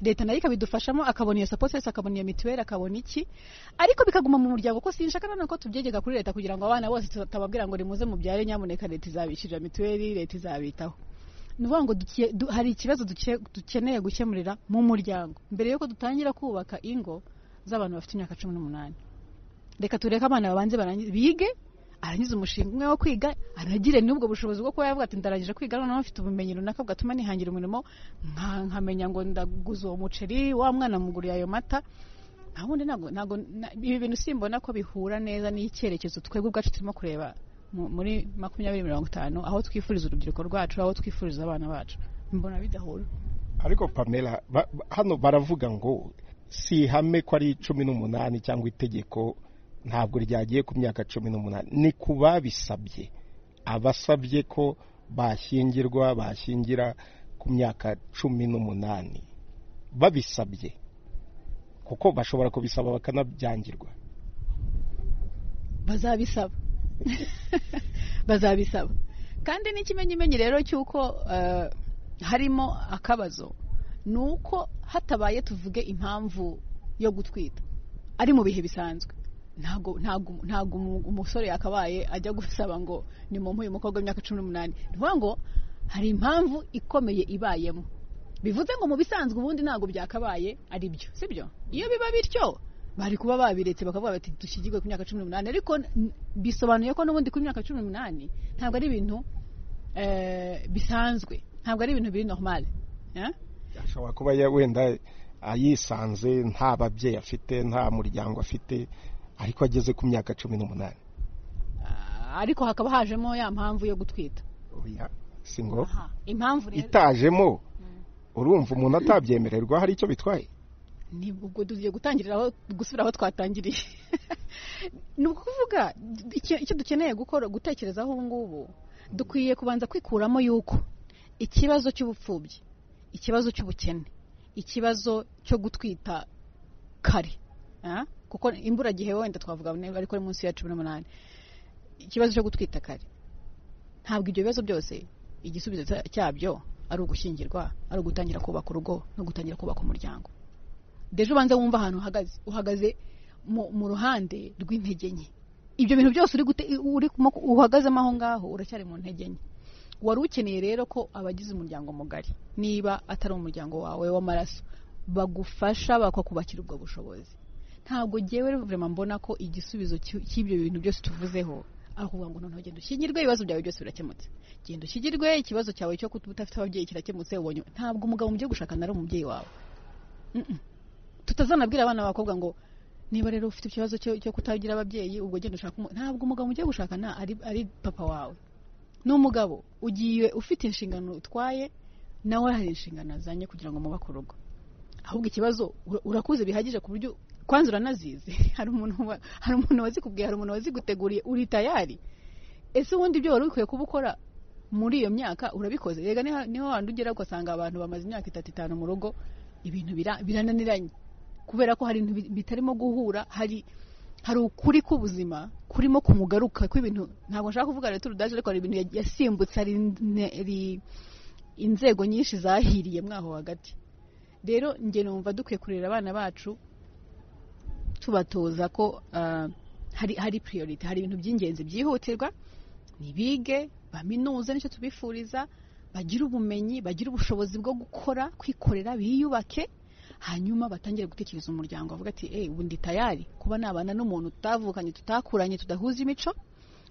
leta nayo ikabidufashamo akabona iyo sapoti yose akabona iyo mituweli akabona iki ariko bikaguma mu muryango ko sinshaka nanone ko tubyegeka kuri leta kugira ngo abana bose tutababwira ngo nimuze mubyare nyamuneka leta izabishyurira mituweli leta izabitaho ni ukuvuga ngo duke- du- hari ikibazo duke- dukeneye gukemurira mu muryango mbere yuko dutangira kubaka ingo z'abantu bafite imyaka cumi n'umunani reka tureke abana babanze barangize bige arangiza umushinga umwe wo kwiga aragire n'ubwo bushobozi bwo kuba yavuga ati ndarangije kwiga noneho mfite ubumenyi runaka bwatuma nihangira umurimo nka- nkamenya ngo ndaguza uwo muceri wa mwana muguriye ayo mata nta bundi ntabwo ntabwo na- ibi bintu simbona ko bihura neza n'icyerekezo twebwe ubwacu turimo kureba mu- muri makumyabiri mirongo itanu aho twifuriza urubyiruko rwacu aho twifuriza abana bacu mbona bidahura ariko pamela ba- ba- hano baravuga ngo si ihame ko ari cumi n'umunani cyangwa itegeko ntabwo ryagiye ku myaka cumi n'umunani ni ku babisabye abasabye ko bashyingirwa bashyingira ku myaka cumi n'umunani babisabye kuko bashobora kubisaba bakanabyangirwa bazabisaba bazabisaba kandi n'ikimenyimenyi rero cy'uko eh, harimo akabazo ni uko hatabaye tuvuge impamvu yo gutwita ari mu bihe bisanzwe ntago ntago ntago umu- umusore yakabaye ajya gusaba ngo ni mu uyu mukobwa w'imyaka cumi n'umunani ni ukuvuga ngo hari impamvu ikomeye ibayemo bivuze ngo mu bisanzwe ubundi ntabwo byakabaye ari byo sibyo iyo biba bityo bari kuba babiretse bakavuga bati dushyigirwe ku myaka cumi n'umunani ariko n- bisobanuye ko n'ubundi ku myaka cumi n'umunani ntabwo ari ibintu eh, bisanzwe ntabwo ari ibintu biri normale eh? ashobora kuba ya- wenda yisanze nta babyeyi afite nta muryango afite ariko ageze ku myaka cumi n'umunani ariko hakaba hajemo ya mpamvu yo gutwita oya si ngo impamvu rero itajemo urumva umuntu atabyemererwa hari icyo bitwaye ni ubwo tugiye gutangirira aho gusubira aho twatangiriye ni ukuvuga icyo icyo dukeneye gukora gutekerezaho ubu ngubu dukwiye kubanza kwikuramo yuko ikibazo cy'ubupfubyi ikibazo cy'ubukene ikibazo cyo gutwita kare ah, kuko imburagihe wenda twavuga niba ariko ari munsi ya cumi n'umunani ikibazo cyo gutwita kare ntabwo ibyo bibazo byose igisubizo cya- cyabyo ari ugushyingirwa ari ugutangira kubaka urugo no gutangira kubaka umuryango deje ubanze wumva ahantu uhagaze uhagaze mu- mu ruhande rw'intege nke ibyo bintu byose uri gute uri kumo- uhagazemo aho ngaho uracyari mu ntege nke wari ukeneye rero ko abagize umuryango mugari niba atari umuryango wawe w'amaraso bagufasha bakakubakira ubwo bushobozi ntabwo ngewe vurema mbona ko igisubizo cy'u- cy'ibyo bintu byose tuvuzeho aho uvuga ngo noneho genda ushyingirwe ibibazo byawe byose birakemutse genda ushyingirwe ikibazo cyawe cyo kuba udafite ababyeyi kirakemutse ubonye ntabwo umugabo mu byo gushakana ari umubyeyi wawe Mm-mm. tutazanabwira abana b'abakobwa ngo niba rero ufite ikibazo cyo cyo kutagira ababyeyi ubwo genda ushaka umu-" ntabwo umugabo ugiye gushakana ari ari papa wawe ni umugabo ugiye ufite inshingano utwaye nawe hari inshingano azanye kugira ngo mubake urugo ahubwo ikibazo ura- urakuze bihagije ku buryo kwanza uranazizi hari umuntu wa- hari umuntu wazikubwiye hari umuntu waziguteguriye uri tayari ese ubundi ibyo wari ukwiye kuba ukora muri iyo myaka urabikoze rega niha- niho wandi ugera ugasanga abantu bamaze imyaka itatu itanu mu rugo ibintu bira- birananiranye kubera ko hari ibintu bi- bitarimo guhura hari hari ukuri k'ubuzima kurimo kumugaruka kw'ibintu ntabwo nshaka kuvuga leta urudaje ariko hari ibintu ya- yasimbutse hari ine- hari inzego nyinshi zahiriye mwaho hagati rero njye numva dukwiye kurera abana bacu tubatoza ko ah, hari hari priority hari ibintu by'ingenzi byihutirwa nibige baminuze nicyo tubifuriza bagire ubumenyi bagire ubushobozi bwo gukora kwikorera biyubake hanyuma batangire gutekereza umuryango bavuga ati eh ubu ndi tayari kuba nabana n'umuntu tutavukanye tutakuranye tudahuza imico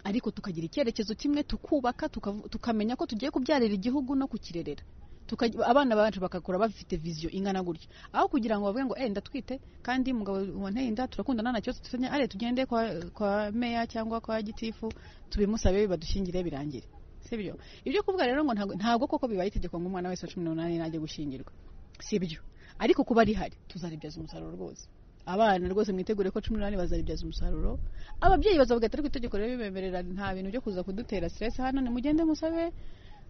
ariko tukagira icyerekezo kimwe tukubaka tukavu- tukamenya ko tugiye kubyarira igihugu no kukirerera Tukaj- abana bacu bagakura bafite viziyo ingana gutya aho kugira ngo bavuge ngo eh ndatwite kandi mugabo wanteye inda turakundana nta kibazo dufitanye are tugende kwa, kwa meya cyangwa kwa gitifu tubimusabe badushyingire birangire sibyo ibyo kuvuga rero ngo ntabwo- ntabwo koko bibaye itegeko ngo umwana wese wa cumi n'umunani najye gushyingirwa sibyo ariko kuba rihari tuzaribyaza umusaruro rwose abana rwose mwitegure ko cumi n'umunani bazaribyaza umusarururo ababyeyi bazavuga ati ariko itegeko rero bibemerera nta bintu byo kuza kudutera stress hano nimugende musabe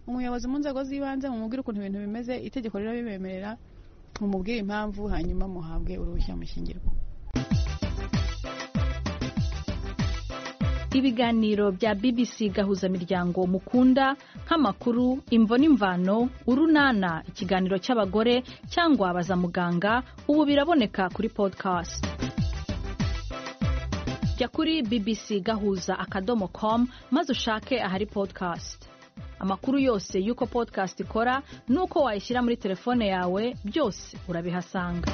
umuyobozi mu nzego z'ibanze mumubwire ukuntu ibintu bimeze itegeko rero bibemerera mumubwire impamvu hanyuma muhabwe uruhushya mushyingirwa ibiganiro bya bbc gahuzamiryango mukunda nk'amakuru imvo n'imvano urunana ikiganiro cy'abagore cyangwa baza muganga ubu biraboneka kuri podcast jya kuri bbc gahuza akadomo com maze ushake ahari podcast amakuru yose y'uko podcast ikora n'uko wayishyira muri telefone yawe byose urabihasanga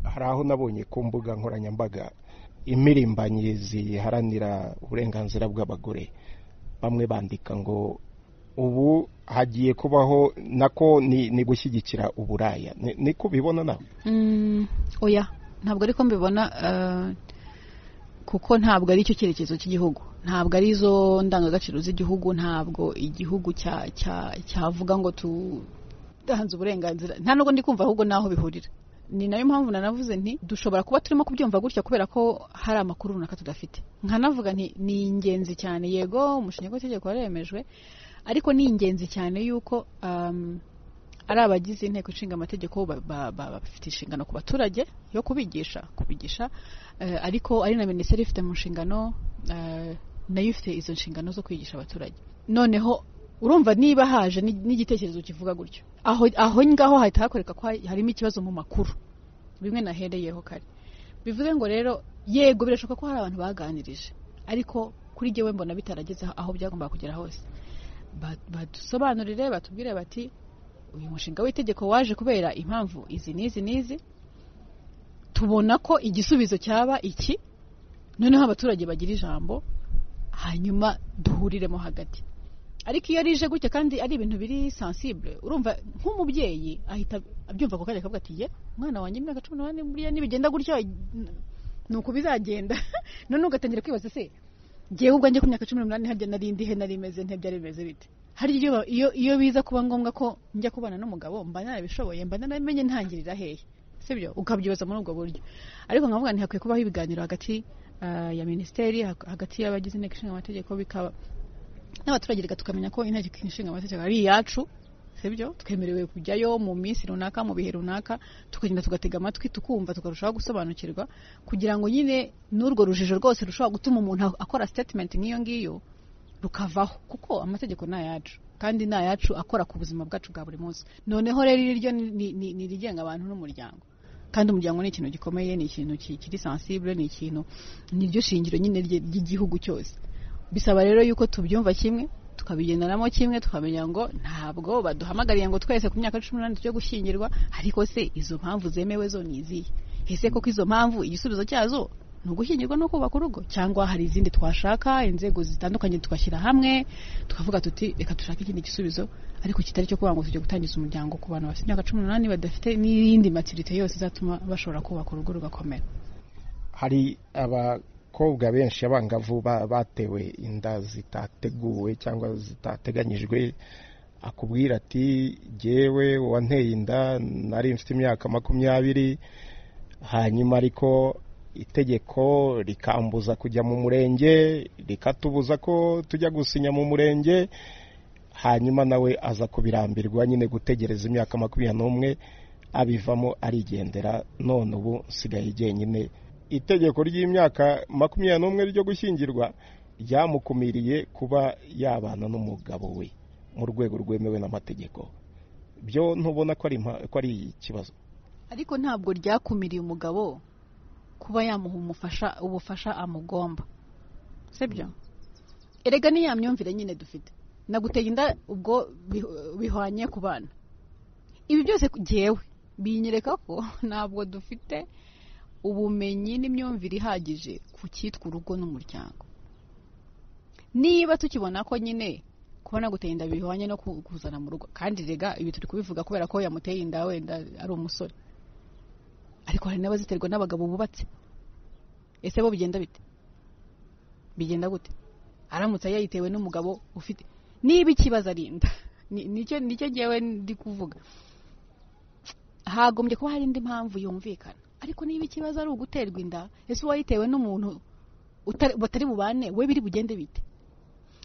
hari aho nabonye ku mbuga nkoranyambaga impirimbanyi ziharanira uburenganzira bw'abagore bamwe bandika ngo ubu hagiye kubaho nako ni ni gushyigikira uburaya Ni- niko ubibona nawe Mm, oya ntabwo ariko mbibona eh, kuko ntabwo ari cyo cyerekezo cy'igihugu ntabwo ari zo ndangagaciro z'igihugu ntabwo igihugu cya- cya- cyavuga ngo tutanze uburenganzira nta nubwo ndi kumva ahubwo n'aho bihurira ni nayo mpamvu nanavuze nti dushobora kuba turimo kubyumva gutya kubera ko hari amakuru runaka tudafite nkanavuga nti ni ingenzi cyane yego umushinga w'itegeko waremejwe ariko ni ingenzi cyane yuko um, ari abagize inteko ishinga amategeko ba- ba- ba- bafite inshingano ku baturage yo kubigisha kubigisha eh, ariko ari na minisiteri ifite mu nshingano eh, nayo ifite izo nshingano zo kwigisha abaturage noneho urumva niba haje ni- n'igitekerezo kivuga gutyo aho aho ngaho hahita hakoreka ko harimo ikibazo mu makuru bimwe nahereyeho kare bivuze ngo rero yego birashoboka ko hari abantu baganirije ariko kuri jyewe mbona bitarageze aho- aho byagombaga kugera hose Ba- badusobanurire batubwire bati uyu mushinga w'itegeko waje kubera impamvu izi n'izi n'izi tubona ko igisubizo cyaba iki noneho abaturage bagira ijambo hanyuma duhuriremo hagati ariko iyo rije gutya kandi ari ibintu biri sensible urumva nk'umubyeyi ahita abyumva ako kanya akavuga ati ye umwana wanjye imyaka cumi n'umunani buriya nibigenda gutya ni uku bizagenda noneho ugatangira kwibaza se ngewe ubwanjye ku myaka cumi n'umunani harya nari ndi he nari meze nte byari bimeze bite hari igihe ba- iyo iyo biza kuba ngombwa ko njya kubana n'umugabo mba narabishoboye mba naramenye ntangirira hehe sibyo ukabyibaza muri ubwo buryo ariko nkavuga nti hakwiye kubaho ibiganiro hagati ah, ya minisiteri hag- hagati y'abagize inteko ishinga amategeko bikaba n'abaturage reka tukamenya ko inteko ishinga amategeko ari iyacu sibyo twemerewe kujyayo mu minsi runaka mu bihe runaka tukagenda tugatega amatwi tukumva tukarushaho gusobanukirwa kugira ngo nyine n'urwo rujijo rwose rushobora gutuma umuntu akora statement nk'iyo ngiyo rukavaho kuko amategeko ni ayacu kandi ni ayacu akora ku buzima bwacu bwa buri munsi noneho rero iri ryo ni- ni- ni irigenga abantu n'umuryango kandi umuryango ni ikintu gikomeye ni ikintu ki- kiri sensible ni ikintu ni ryo shingiro nyine rye- ry'igihugu cyose bisaba rero yuko tubyumva kimwe tukabigenderamo kimwe tukamenya ngo ntabwo baduhamagariye ngo twese ku myaka cumi n'umunani tujye gushyingirwa ariko se izo mpamvu zemewe zo ni izihe ese koko izo mpamvu igisubizo cyazo ni ugushyingirwa no kubaka urugo cyangwa hari izindi twashaka inzego zitandukanye tugashyira hamwe tukavuga tuti reka dushake ikindi gisubizo ariko kitari cyo kuvuga ngo tujye gutangiza umuryango ku bantu bafite imyaka cumi n'umunani badafite n'iyindi matirite yose izatuma bashobora kubaka urugo rugakomera hari abakobwa benshi abangavu ba- batewe inda zitateguwe cyangwa zitateganyijwe akubwira ati jyewe wanteye inda nari mfite imyaka makumyabiri hanyuma ariko itegeko rikambuza kujya mu murenge rikatubuza ko tujya gusinya mu murenge hanyuma nawe aza kubirambirwa nyine gutegereza imyaka makumyabiri n'umwe abivamo arigendera none ubu nsigaye jyenyine itegeko ry'imyaka makumyabiri n'umwe ryo gushyingirwa ryamukumiriye kuba yabana n'umugabo we mu rwego rwemewe n'amategeko byo ntubona ko ari impa- ko ari ikibazo ariko ntabwo ryakumiriye umugabo kuba yamuha umufasha ubufasha amugomba sibyo erega ni ya myumvire nyine dufite naguteye inda ubwo bi- bihwanye ku bana ibi byose ku- jyewe binyereka ko ntabwo dufite ubumenyi n'imyumvire ihagije ku cyitwa urugo n'umuryango niba tukibona ko nyine kubona guteye inda bihwanye no ku- kuzana mu rugo kandi rega ibi turi kubivuga kubera ko yamuteye inda wenda ari umusore ariko hari n'abaziterwa n'abagabo bubatse ese bo bigenda bite bigenda gute aramutse yayitewe n'umugabo ufite niba ikibazo ari inda Ni- nicyo nicyo ngewe ndi kuvuga hagombye kuba hari indi mpamvu yumvikana ariko niba ikibazo ari uguterwa inda ese uwayitewe n'umuntu utari- batari bubane we biri bugende bite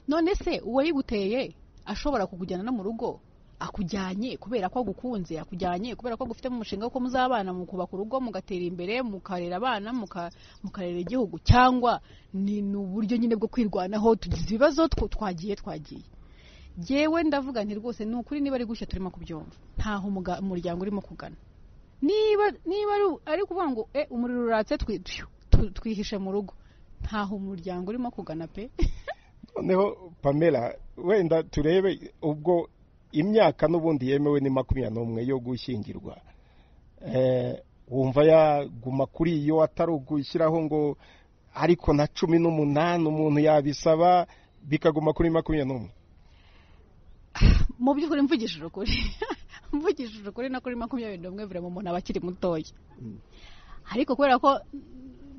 none se uwayiguteye ashobora kukujyana no mu rugo akujyanye kubera ko agukunze akujyanye kubera ko agufitemo umushinga ko muzabana mukubaka urugo mugatera imbere mukarera abana muka- mukarera igihugu cyangwa ni ni uburyo nyine bwo kwirwanaho tugize ibibazo tw- twagiye twagiye yewe ndavuga nti rwose ni ukuri niba ari gushya turimo kubyumva ntaho umuga- umuryango urimo kugana niba niba ari- ari ukuvuga ngo e umuriro uratse twi- twiyo, tu- twihishe mu rugo ntaho umuryango urimo kugana pe noneho pamela wenda turebe ubwo imyaka n'ubundi yemewe ni makumyabiri n'umwe yo gushyingirwa Eh, wumva yaguma kuri iyo atari ugushyiraho ngo ariko na cumi n'umunani umuntu yabisaba bikaguma kuri makumyabiri n'umwe mu by'ukuri mvugishije ukuri mvugishije ukuri no kuri makumyabiri n'umwe birema umuntu aba akiri mutoya ariko kubera ko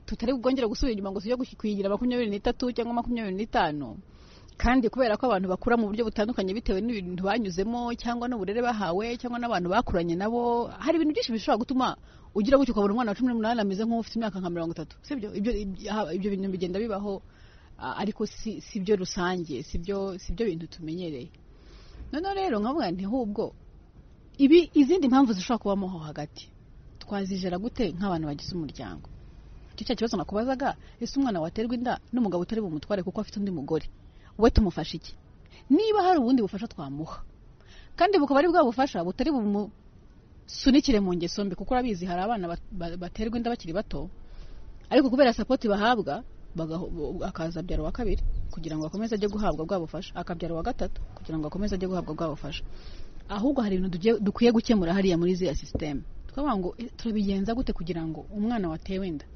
tutari bwongere gusubira inyuma ngo tujye guhi- kuyigira makumyabiri n'itatu cyangwa makumyabiri n'itanu kandi kubera ko abantu bakura mu buryo butandukanye bitewe n'ibintu banyuzemo cyangwa n'uburere bahawe cyangwa n'abantu bakuranye nabo hari ibintu byinshi bishobora gutuma ugira gutyo ukabona umwana wa cumi n'umunani ameze nk'ufite imyaka nka mirongo itatu sibyo ibyo ibyo- ibyo bintu bigenda bibaho a- ariko si si byo rusange si byo si byo bintu tumenyereye noneho rero nkavuga nti ahubwo ibi izindi mpamvu zishobora kubamo aho hagati twazijera gute nk'abantu bagize umuryango icyo cya kibazo nakubazaga ese umwana waterwa inda n'umugabo utari bumutware kuko afite undi mugore we tumufasha iki niba hari ubundi bufasha twamuha kandi bukaba ari bwa bufasha butari bumusunikire mu ngeso mbi kuko urabizi hari abana ba- ba- baterwa inda bakiri bato ariko kubera sapoti bahabwa bagaho- akaza abyara uwa kabiri kugira ngo akomeze ajye guhabwa bwa bufasha akabyara uwa gatatu kugira ngo akomeze ajye guhabwa bwa bufasha ahubwo hari ibintu tugiye- dukwiye gukemura hariya muri ziriya sisiteme tukavuga ngo "Eh, turabigenza gute kugira ngo umwana watewe inda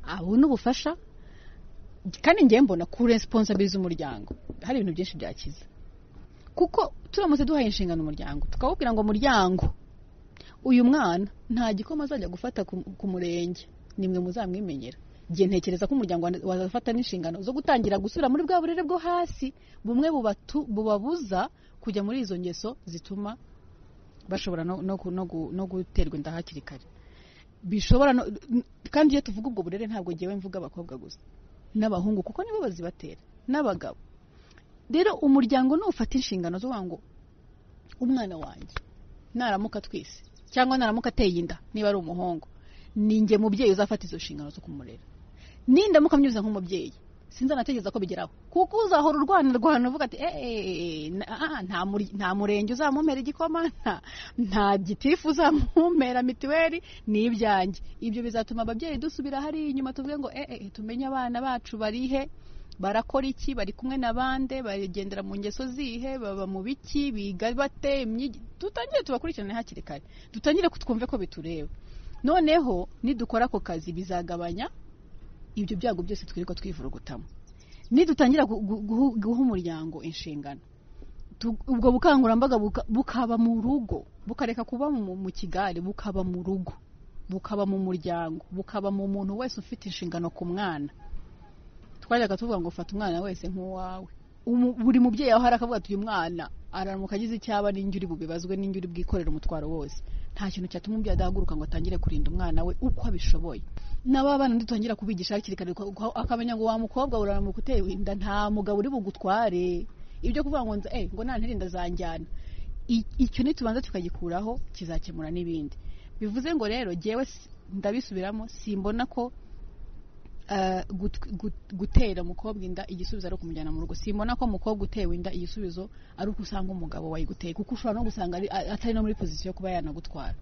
abone ubufasha kandi ngewe mbona kuri responsable z'umuryango hari ibintu byinshi byakiza kuko turamutse duhaye inshingano umuryango tukawubwira ngo muryango uyu mwana nta gikoma azajya gufata ku ku murenge nimwe muzamwimenyera igihe ntekereza ko umuryango wa- wazafata n'inshingano zo gutangira gusubira muri bwa burere bwo hasi bumwe bubatu- bubabuza kujya muri izo ngeso zituma bashobora no, no, ku- no, gu- no guterwa inda hakiri kare bishobora no, n- kandi iyo tuvuga ubwo burere ntabwo ngewe mvuga abakobwa gusa n'abahungu kuko nibo bazibatera n'abagabo rero umuryango nufata inshingano zo kuvuga ngo umwana wanjye naramuka twese cyangwa naramuka ateye inda niba ari umuhungu ninjye mubyeyi uzafata izo nshingano zo kumurera nindamuka mnyuza nk'umubyeyi sinzanategereza ko bigeraho kuko uzahora urwana rwana uvuga ati "Eh, eh, eh, na- ah, nta muri- nta murenge uzamumera igikoma nta- nta gitifu uzamumera mituweli ni ibyanjye ibyo bizatuma ababyeyi dusubira hariya inyuma tuvuge ngo "Eh, eh, eh, tumenye abana bacu barihe barakora iki bari kumwe na bande bagendera mu ngeso zihe baba mu biki biga bate imyigi- tutangire tubakurikirane hakiri kare dutangire ku- twumve ko bitureba noneho nidukora ako kazi bizagabanya ibyo byago byose twirirwa twivurugutamo nidutangira gu- gu- guhu- guha umuryango inshingano tu- ubwo bukangurambaga buka- bukaba mu rugo bukareka kuba mu mu kigare bukaba mu rugo bukaba mu muryango bukaba mu muntu wese ufite inshingano ku mwana twajyaga tuvuga ngo fata umwana wese nk'uwawe Umu- buri mubyeyi aho hari akavuga ati uyu mwana aramuka agize icyaba n'injyo uri bubibazwe n'injyo uri bwikorera umutwaro wose nta kintu cyatuma umubyeyi adahaguruka ngo atangire kurinda umwana we uko abishoboye n'ababana dutangira kubigisha hakiri kare ko- ko- akamenya ngo wa mukobwa uramuka uteye inda nta mugabo uri bugutware ibyo kuvuga ngo nza eh ngo nantera inda zanjyana I- icyo nitubanza tukagikuraho kizakemura n'ibindi bivuze ngo rero jyewe si- ndabisubiramo simbona ko eh, gut- gut- gutera umukobwa inda igisubizo ari ukumujyana mu rugo simbona ko umukobwa utewe inda igisubizo ari uko usanga umugabo wayiguteye kuko ushobora no gusanga ari- a- atari no muri pozisiyo yo kuba yanagutwara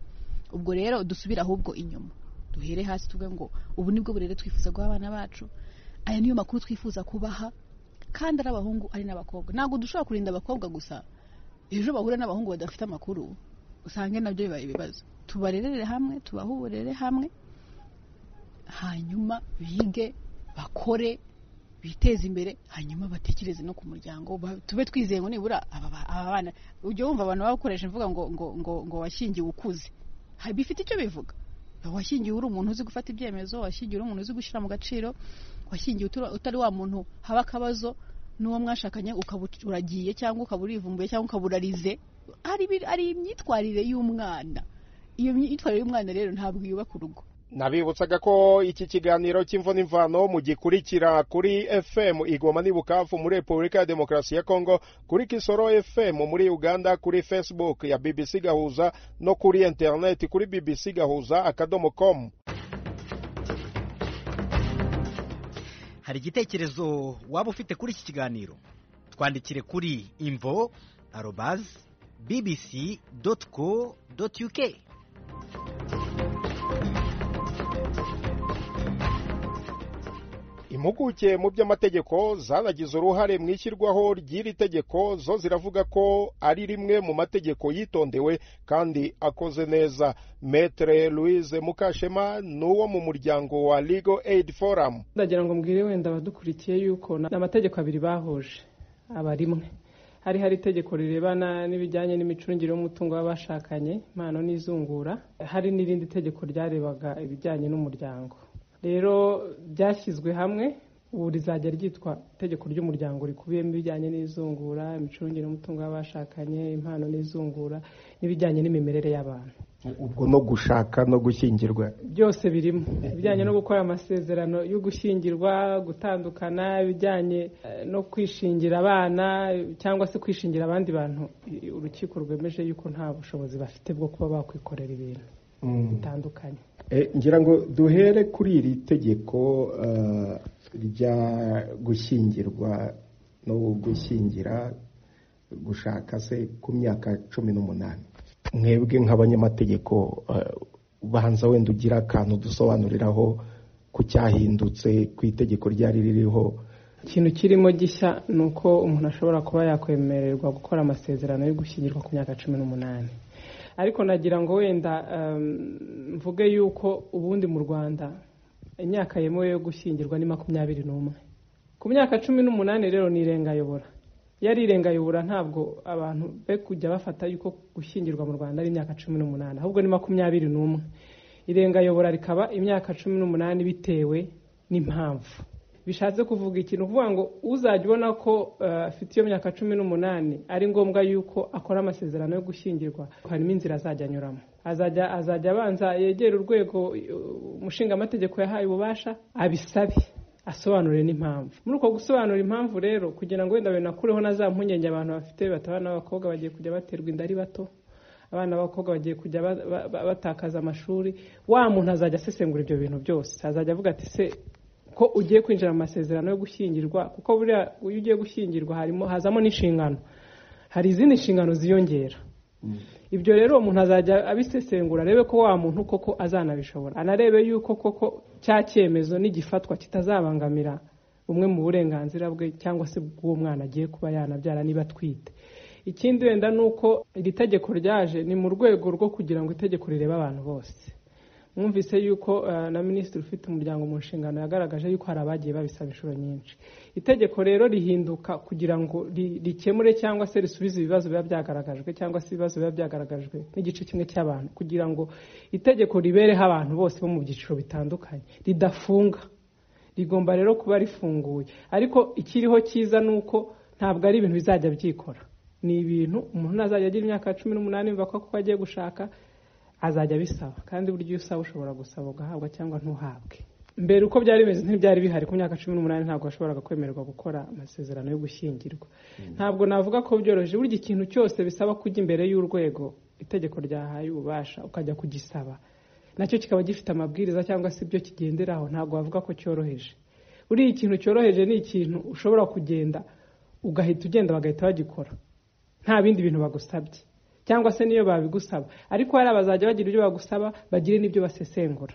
ubwo rero dusubire ahubwo inyuma duhere hasi tuvuge ngo ubu nibwo burere twifuza guha abana bacu aya niyo makuru twifuza kubaha kandi ari abahungu ari n'abakobwa ntabwo dushobora kurinda abakobwa gusa ejo bahura n'abahungu badafite amakuru usange nabyo bibaye ibibazo tubarerere hamwe tubahe uburere hamwe hanyuma bige bakore biteze imbere hanyuma batekereze no ku muryango ba- tube twizeye ngo nibura aba ba- aba bana ujya wumva abantu baba bakoresha imvuga ngo ngo ngo ngo washingiwe ukuze Ha- bifite icyo bivuga washingiwe uri umuntu uzi gufata ibyemezo washingiwe uri umuntu uzi gushyira mu gaciro washingiwe utura- utari wa muntu haba akabazo n'uwo mwashakanye ukaba uragiye cyangwa ukaba urivumbuye cyangwa ukaba urarize hari ibi- hari imyitwarire y'umwana iyo myitwarire y'umwana rero ntabwo yubaka urugo nabibutsaga ko iki kiganiro cy'imvuna imvano mugikurikira kuri fm igoma ni bukavu muri repubulika ya demokarasi ya kongo kuri kisoro fm muri uganda kuri facebook ya bbc gahuza no kuri interineti kuri bbc gahuza akadomo com hari igitekerezo waba ufite kuri iki kiganiro twandikire kuri imvo arobazi bbc doti co doti uk impuguke mu by'amategeko zanagize uruhare mu ishyirwaho ry'iri tegeko zo ziravuga ko ari rimwe mu mategeko yitondewe kandi akoze neza metere louise mukashema ni uwo mu muryango wa legal aid forum ndagira ngo mbwire wenda abadukurikiye yuko na- ni amategeko abiri bahuje aba rimwe hari hari itegeko rirebana n'ibijyanye n'imicungire y'umutungo w'abashakanye impano n'izungura hari n'irindi tegeko ryarebaga ibijyanye n'umuryango rero byashyizwe hamwe ubu rizajya ryitwa itegeko ry'umuryango rikubiyemo ibijyanye n'izungura imicungire y'umutungo w'abashakanye impano n'izungura n'ibijyanye n'imimerere y'abantu ubwo no gushaka no gushyingirwa byose birimo ibijyanye no gukora amasezerano yo gushyingirwa gutandukana ibijyanye eh, no kwishingira abana eh, cyangwa se kwishingira abandi bantu i- urukiko rwemeje yuko nta bushobozi bafite bwo kuba bakwikorera ibintu bitandukanye Eh, ngira ngo duhere kuri iri tegeko eh, rya gushyingirwa no gushyingira gushaka se ku myaka cumi n'umunani mwebwe nk'abanyamategeko eh, ubanza wenda ugira akantu dusobanuriraho ku cyahindutse ku itegeko ryari ririho ikintu kirimo gishya ni uko umuntu ashobora kuba yakwemererwa gukora amasezerano yo gushyingirwa ku myaka cumi n'umunani ariko nagira ngo wenda em, mvuge yuko ubundi mu rwanda imyaka yemewe yo gushyingirwa ni makumyabiri n'umwe ku myaka cumi n'umunani rero ni irengayobora iyo ari irengayobora ntabwo abantu be kujya bafata yuko gushyingirwa mu rwanda ari imyaka cumi n'umunani ahubwo ni makumyabiri n'umwe irengayobora rikaba imyaka cumi n'umunani bitewe n'impamvu bishatse kuvuga ikintu uvuga ngo uzajya ubona ko eh, afite iyo myaka cumi n'umunani ari ngombwa yuko akora amasezerano yo gushyingirwa harimo inzira azajya anyuramo azajya azajya abanza yegere urwego eh, umushingamategeko yahaye ububasha abisabe asobanure n'impamvu muri uko gusobanura impamvu rero kugira ngo wenda binakureho na za mpungenge abantu bafite batabana n'abakobwa bagiye kujya baterwa inda ari bato abana b'abakobwa bagiye kujya ba- ba- ba- batakaza amashuri wa muntu azajya asesengura ibyo bintu byose azajya avuga ati se ko ugiye kwinjira mu masezerano yo gushyingirwa kuko buriya iyo ugiye gushyingirwa harimo hazamo n'inshingano hari izindi nshingano ziyongera ibyo rero umuntu azajya abisesengura arebe ko wa muntu koko azanabishobora anarebe yuko koko cya cyemezo n'igifatwa kitazabangamira bumwe mu burenganzira bwe cyangwa se bw'uwo mwana agiye kuba yanabyara niba atwite ikindi wenda ni uko iri tegeko ryaje ni mu rwego rwo kugira ngo itegeko rirebe abantu bose mwumvise yuko eh, na minisitiri ufite umuryango mu nshingano yagaragaje yuko hari abagiye babisaba inshuro nyinshi itegeko rero rihinduka kugira ngo ri- rikemure cyangwa se risubize ibibazo biba byagaragajwe cyangwa se ibibazo biba byagaragajwe n'igice kimwe cy'abantu kugira ngo itegeko ribereho abantu bose bo mu byiciro bitandukanye ridafunga rigomba rero kuba rifunguye ariko ikiriho cyiza ni uko ntabwo ari ibintu bizajya byikora ni ibintu umuntu nazajya agira imyaka cumi n'umunani yumva ko kuko agiye gushaka azajya abisaba kandi buryo iyo usaba ushobora gusaba ugahabwa cyangwa ntuhabwe mbere uko byari bimeze ntibyari bihari ku myaka cumi n'umunani ntabwo washoboraga kwemererwa gukora amasezerano yo gushyingirwa ntabwo navuga ko byoroheje burya ikintu cyose bisaba kujya imbere y'urwego itegeko ryahaye ububasha ukajya kugisaba nacyo kikaba gifite amabwiriza cyangwa se ibyo kigenderaho ntabwo wavuga ko cyoroheje buriya ikintu cyoroheje ni ikintu ushobora kugenda ugahita ugenda bagahita bagikora nta bindi bintu bagusabye cyangwa se niyo babigusaba ariko hari abazajya bagira ibyo bagusaba bagire n'ibyo basesengura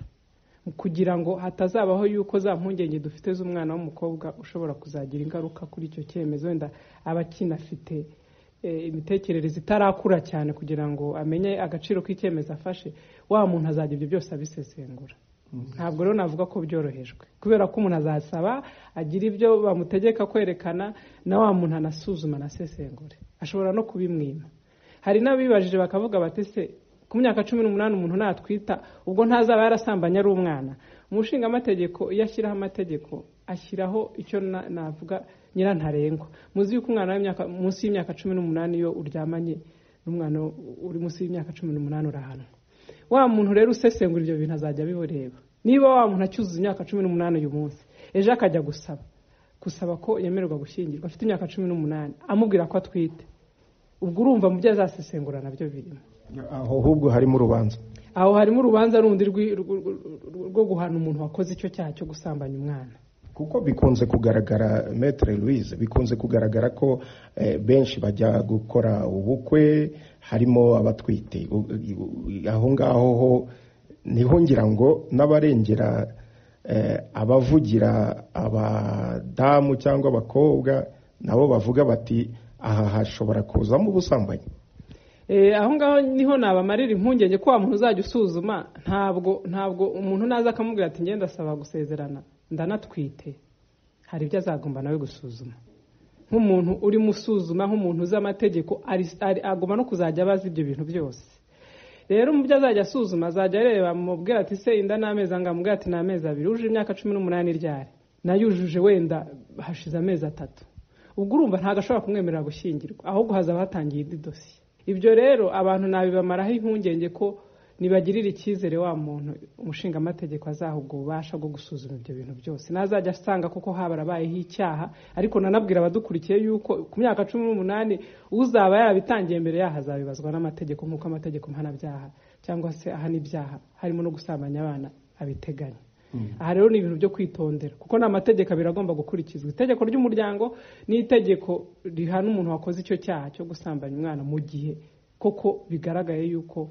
kugira ngo hatazabaho yuko za mpungenge dufite z'umwana w'umukobwa ushobora kuzagira ingaruka kuri icyo cyemezo wenda aba akinafite eh, imitekerereze itarakura cyane kugira ngo amenye agaciro k'icyemezo afashe wa muntu azajya ibyo byose abisesengura ntabwo rero navuga ko byorohejwe kubera ko umuntu azasaba agira ibyo bamutegeka kwerekana na wa muntu anasuzuma anasesengure ashobora no kubimwima hari n'abibajije bakavuga bati se ku myaka cumi n'umunani umuntu natwita ubwo ntazaba yarasambanye ari umwana umushingamategeko iyo ashyiraho amategeko ashyiraho icyo na- navuga nyirantarengwa muzi yuko umwana w'imyaka munsi y'imyaka cumi n'umunani iyo uryamanye n'umwana uri munsi y'imyaka cumi n'umunani urahanwa wa muntu rero usesengura ibyo bintu azajya abibureba niba wa muntu acyuzuza imyaka cumi n'umunani uyu munsi ejo akajya gusaba gusaba ko yemererwa gushyingirwa afite imyaka cumi n'umunani amubwira ko atwite ubwo urumva mu byo azasesengura nabyo birimo aho ahubwo harimo urubanza aho harimo urubanza rundi rwi- rwo- rwo- rwo guhana umuntu wakoze icyo cyaha cyo gusambanya umwana kuko bikunze kugaragara metere louise bikunze kugaragara ko eh, benshi bajya gukora ubukwe harimo abatwite U- u- aho ngaho ho niho ngira ngo n'abarengera eh, abavugira abadamu cyangwa abakobwa nabo bavuga bati aha hashobora kuzamo ubusambanyi Eh, aho ngaho niho nabamarira impungenge ko wa muntu uzajya usuzuma ntabwo ntabwo umuntu naza akamubwira ati ngenda asaba gusezerana ndanatwite hari ibyo azagomba nawe gusuzuma nk'umuntu urimo usuzuma nk'umuntu uzi amategeko ari- ari- agomba no kuzajya abaza ibyo bintu byose rero mu byo azajya asuzuma azajya areba mubwira ati se inda ni amezi angahe mubwira ati ni amezi abiri uje imyaka cumi n'umunani ryari nayujuje wenda hashize amezi atatu ubwo urumva ntabwo ashobora kumwemerera gushyingirwa ahubwo hazaba hatangiye indi dosiye ibyo rero abantu nabibamaraho impungenge ko nibagirira icyizere wa muntu umushingamategeko azaha ubwo bubasha bwo gusuzuma ibyo bintu byose ntazajya asanga kuko habarabayeho icyaha ariko nanabwira abadukurikiye yuko ku myaka cumi n'umunani uzaba yarabitangiye mbere yaho azabibazwa n'amategeko nk'uko amategeko mpanabyaha cyangwa se ahana ibyaha harimo no gusambanya abana abiteganya aha rero ni ibintu byo kwitondera kuko ni amategeko abiri agomba gukurikizwa itegeko ry'umuryango n'itegeko rihana umuntu wakoze icyo cyaha cyo gusambanya umwana mu gihe koko bigaragaye yuko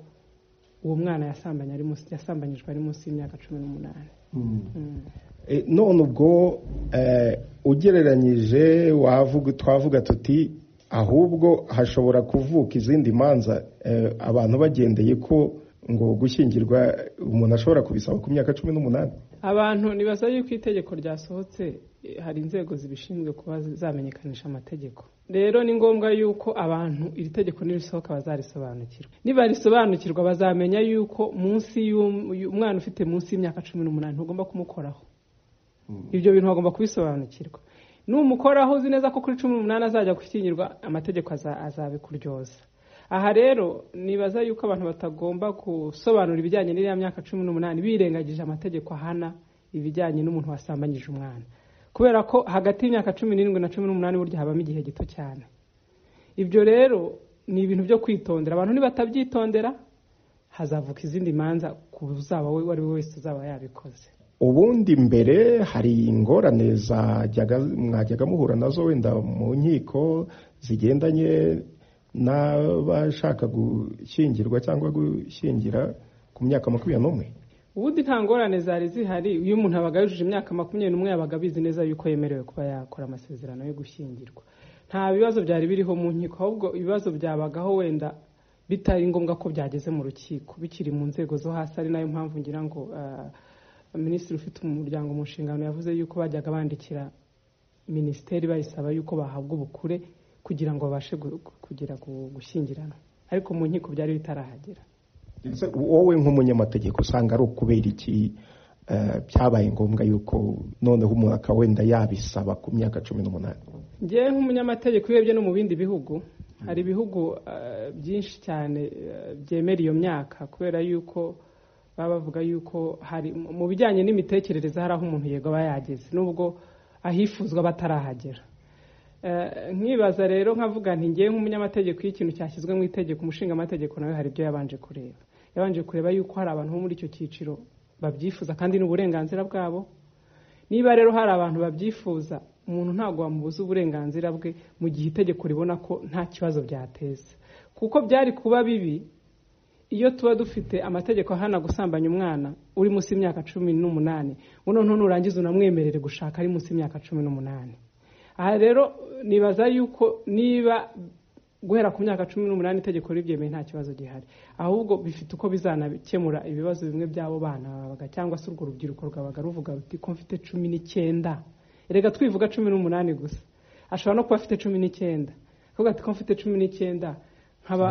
uwo mwana yasambanye ari munsi yasambanyijwe ari munsi y'imyaka cumi n'umunani Mm. E, none ubwo eh, ugereranyije wavuga twavuga tuti ahubwo hashobora kuvuka izindi manza eh, abantu bagendeye ko ngo gushyingirwa umuntu ashobora kubisaba ku myaka cumi n'umunani abantu ntibaza yuko itegeko ryasohotse eh, hari inzego zibishinzwe kuba zamenyekanisha amategeko rero ni ngombwa yuko abantu iri tegeko nirisohoka bazarisobanukirwa nibarisobanukirwa bazamenya yuko munsi y'um- umwana ufite munsi y'imyaka cumi n'umunani ntugomba kumukoraho ibyo bintu bagomba kubisobanukirwa numukoraho uzi neza ko kuri cumi n'umunani azajya gushyingirwa amategeko aza- azabikuryoza aha rero nibaza yuko abantu batagomba gusobanura ibijyanye n'iriya myaka cumi n'umunani birengagije amategeko ahana ibijyanye n'umuntu wasambanyije umwana kubera ko hagati y'imyaka cumi n'irindwi na cumi n'umunani burya habamo igihe gito cyane ibyo rero ni ibintu byo kwitondera abantu nibatabyitondera hazavuka izindi manza ku uzaba we- uwo ari we wese uzaba yabikoze ubundi mbere hari ingorane zajyaga mwajyaga muhura nazo wenda mu nkiko zigendanye n'abashaka gushyingirwa cyangwa gushyingira ku myaka makumyabiri n'umwe ubundi nta ngorane zari zihari iyo umuntu abaga yujuje imyaka makumyabiri n'umwe yabaga abizi neza yuko yemerewe kuba yakora amasezerano yo gushyingirwa nta bibazo byari biriho mu nkiko ahubwo ibibazo byabagaho wenda bitari ngombwa ko byageze mu rukiko bikiri mu nzego zo hasi ari nayo mpamvu ngira ngo ah, minisitiri ufite umuryango mu nshingano yavuze yuko bajyaga bandikira minisiteri bayisaba yuko bahabwa ubukure kugira ngo babashe gu- gu- kugera gu- gushyingiranwa ariko mu nkiko byari bitarahagera ndetse wowe nk'umunyamategeko usanga ari ukubera iki eh, byabaye ngombwa yuko noneho umuntu akaba wenda yabisaba ku myaka cumi n'umunani njyewe nk'umunyamategeko urebye no mu bindi bihugu hari ibihugu eh, byinshi cyane eh, byemera iyo myaka kubera yuko baba bavuga yuko hari mu bijyanye n'imitekerereze hari aho umuntu yego aba yageze nubwo ahifuzwa batarahagera Eh, nkibaza rero nkavuga nti ngewe nk'umunyamategeko iyo ikintu cyashyizwe mu itegeko umushinga amategeko nawe hari ibyo yabanje kureba yabanje kureba yuko hari abantu bo muri icyo cyiciro babyifuza kandi ni uburenganzira bwabo niba rero hari abantu babyifuza umuntu ntabwo wamubuza uburenganzira bwe mu gihe itegeko ribona ko nta kibazo byateza kuko byari kuba bibi iyo tuba dufite amategeko ahana gusambanya umwana uri munsi y'imyaka cumi n'umunani buno ntunurangiza unamwemerere gushaka ari munsi y'imyaka cumi n'umunani aha rero nibaza yuko niba guhera ku myaka cumi n'umunani itegeko ribyemeye nta kibazo gihari ahubwo bifite uko bizanakemura ibibazo bimwe by'abo bana babaga cyangwa se urwo rubyiruko rwabaga ruvuga ruti ko mfite cumi n'icyenda reka twivuga cumi n'umunani gusa ashobora no kuba afite cumi n'icyenda kuvuga ati ko mfite cumi n'icyenda nkaba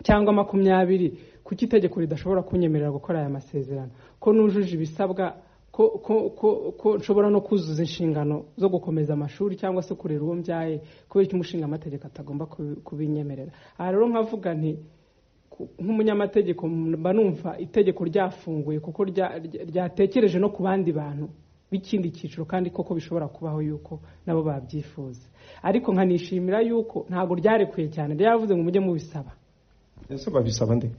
cyangwa makumyabiri kuki itegeko ridashobora kunyemerera gukora aya masezerano ko nujuje ibisabwa ko ko ko ko nshobora no kuzuza inshingano zo gukomeza amashuri cyangwa se kurera uwo mbyaye kubera ko umushinga amategeko atagomba kubi- kubinyemerera aha rero nkavuga nti ku- nk'umunyamategeko mba numva itegeko ryafunguye kuko rya- rya- ryatekereje no ku bandi bantu b'ikindi cyiciro kandi koko bishobora kubaho yuko nabo babyifuza ariko nkanishimira yuko ntabwo ryarekuye cyane ryavuze ngo mujye mubisaba ese babisaba nde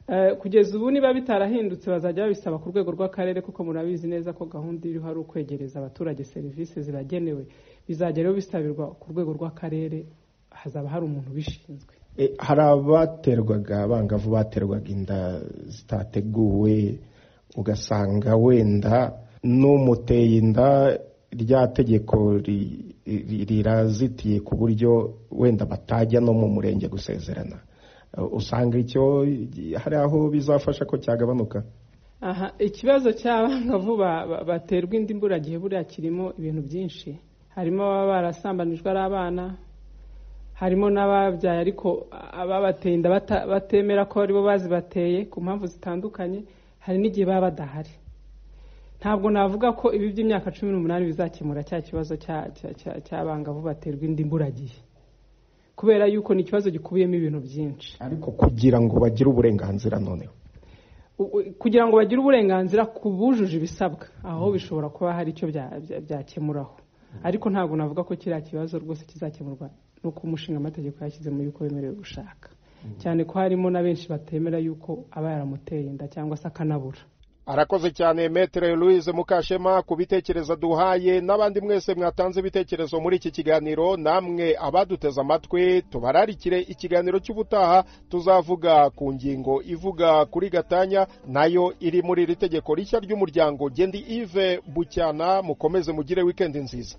Eh, kugeza ubu niba bitarahindutse bazajya babisaba ku rwego rw'akarere kuko murabizi neza ko gahunda iriho ari ukwegereza abaturage serivisi zibagenewe bizajya rero bisabirwa ku rwego rw'akarere hazaba hari umuntu ubishinzwe E, hari abaterwaga abangavu baterwaga inda zitateguwe ugasanga wenda n'umuteye inda rya tegeko ri- ri- rirazitiye ku buryo wenda batajya no mu murenge gusezerana E, usanga icyo hari aho bizafasha ko cyagabanuka aha ikibazo cy'abangavu ba- ba- baterwa indi mburagihe buriya kirimo ibintu byinshi harimo ababa barasambanijwe ari abana harimo n'ababyaye ariko ababateye inda bata- batemera ko aribo bazibateye ku mpamvu zitandukanye hari n'igihe baba badahari ntabwo navuga ko ibi by'imyaka cumi n'umunani bizakemura cya kibazo cya- cya- cya- cy'abangavu baterwa indi mburagihe kubera yuko ni ikibazo gikubiyemo ibintu byinshi ariko kugira ngo bagire uburenganzira noneho u- u- kugira ngo bagire uburenganzira ku bujuje ibisabwa aho bishobora kuba hari icyo bya- bya- byakemuraho ariko ntabwo navuga ko kiriya kibazo rwose kizakemurwa nuko umushinga amategeko yashyizemo yuko bemerewe gushaka cyane ko harimo na benshi batemera yuko aba yaramuteye inda cyangwa se akanabura arakoze cyane metere louise mukashema ku bitekerezo duhaye n'abandi mwese mwatanze ibitekerezo muri iki kiganiro namwe abaduteze amatwi tubararikire ikiganiro cy'ubutaha tuzavuga ku ngingo ivuga kuri gatanya nayo iri muri iri tegeko rishya ry'umuryango gendi ive bucyana mukomeze mugire wikendi nziza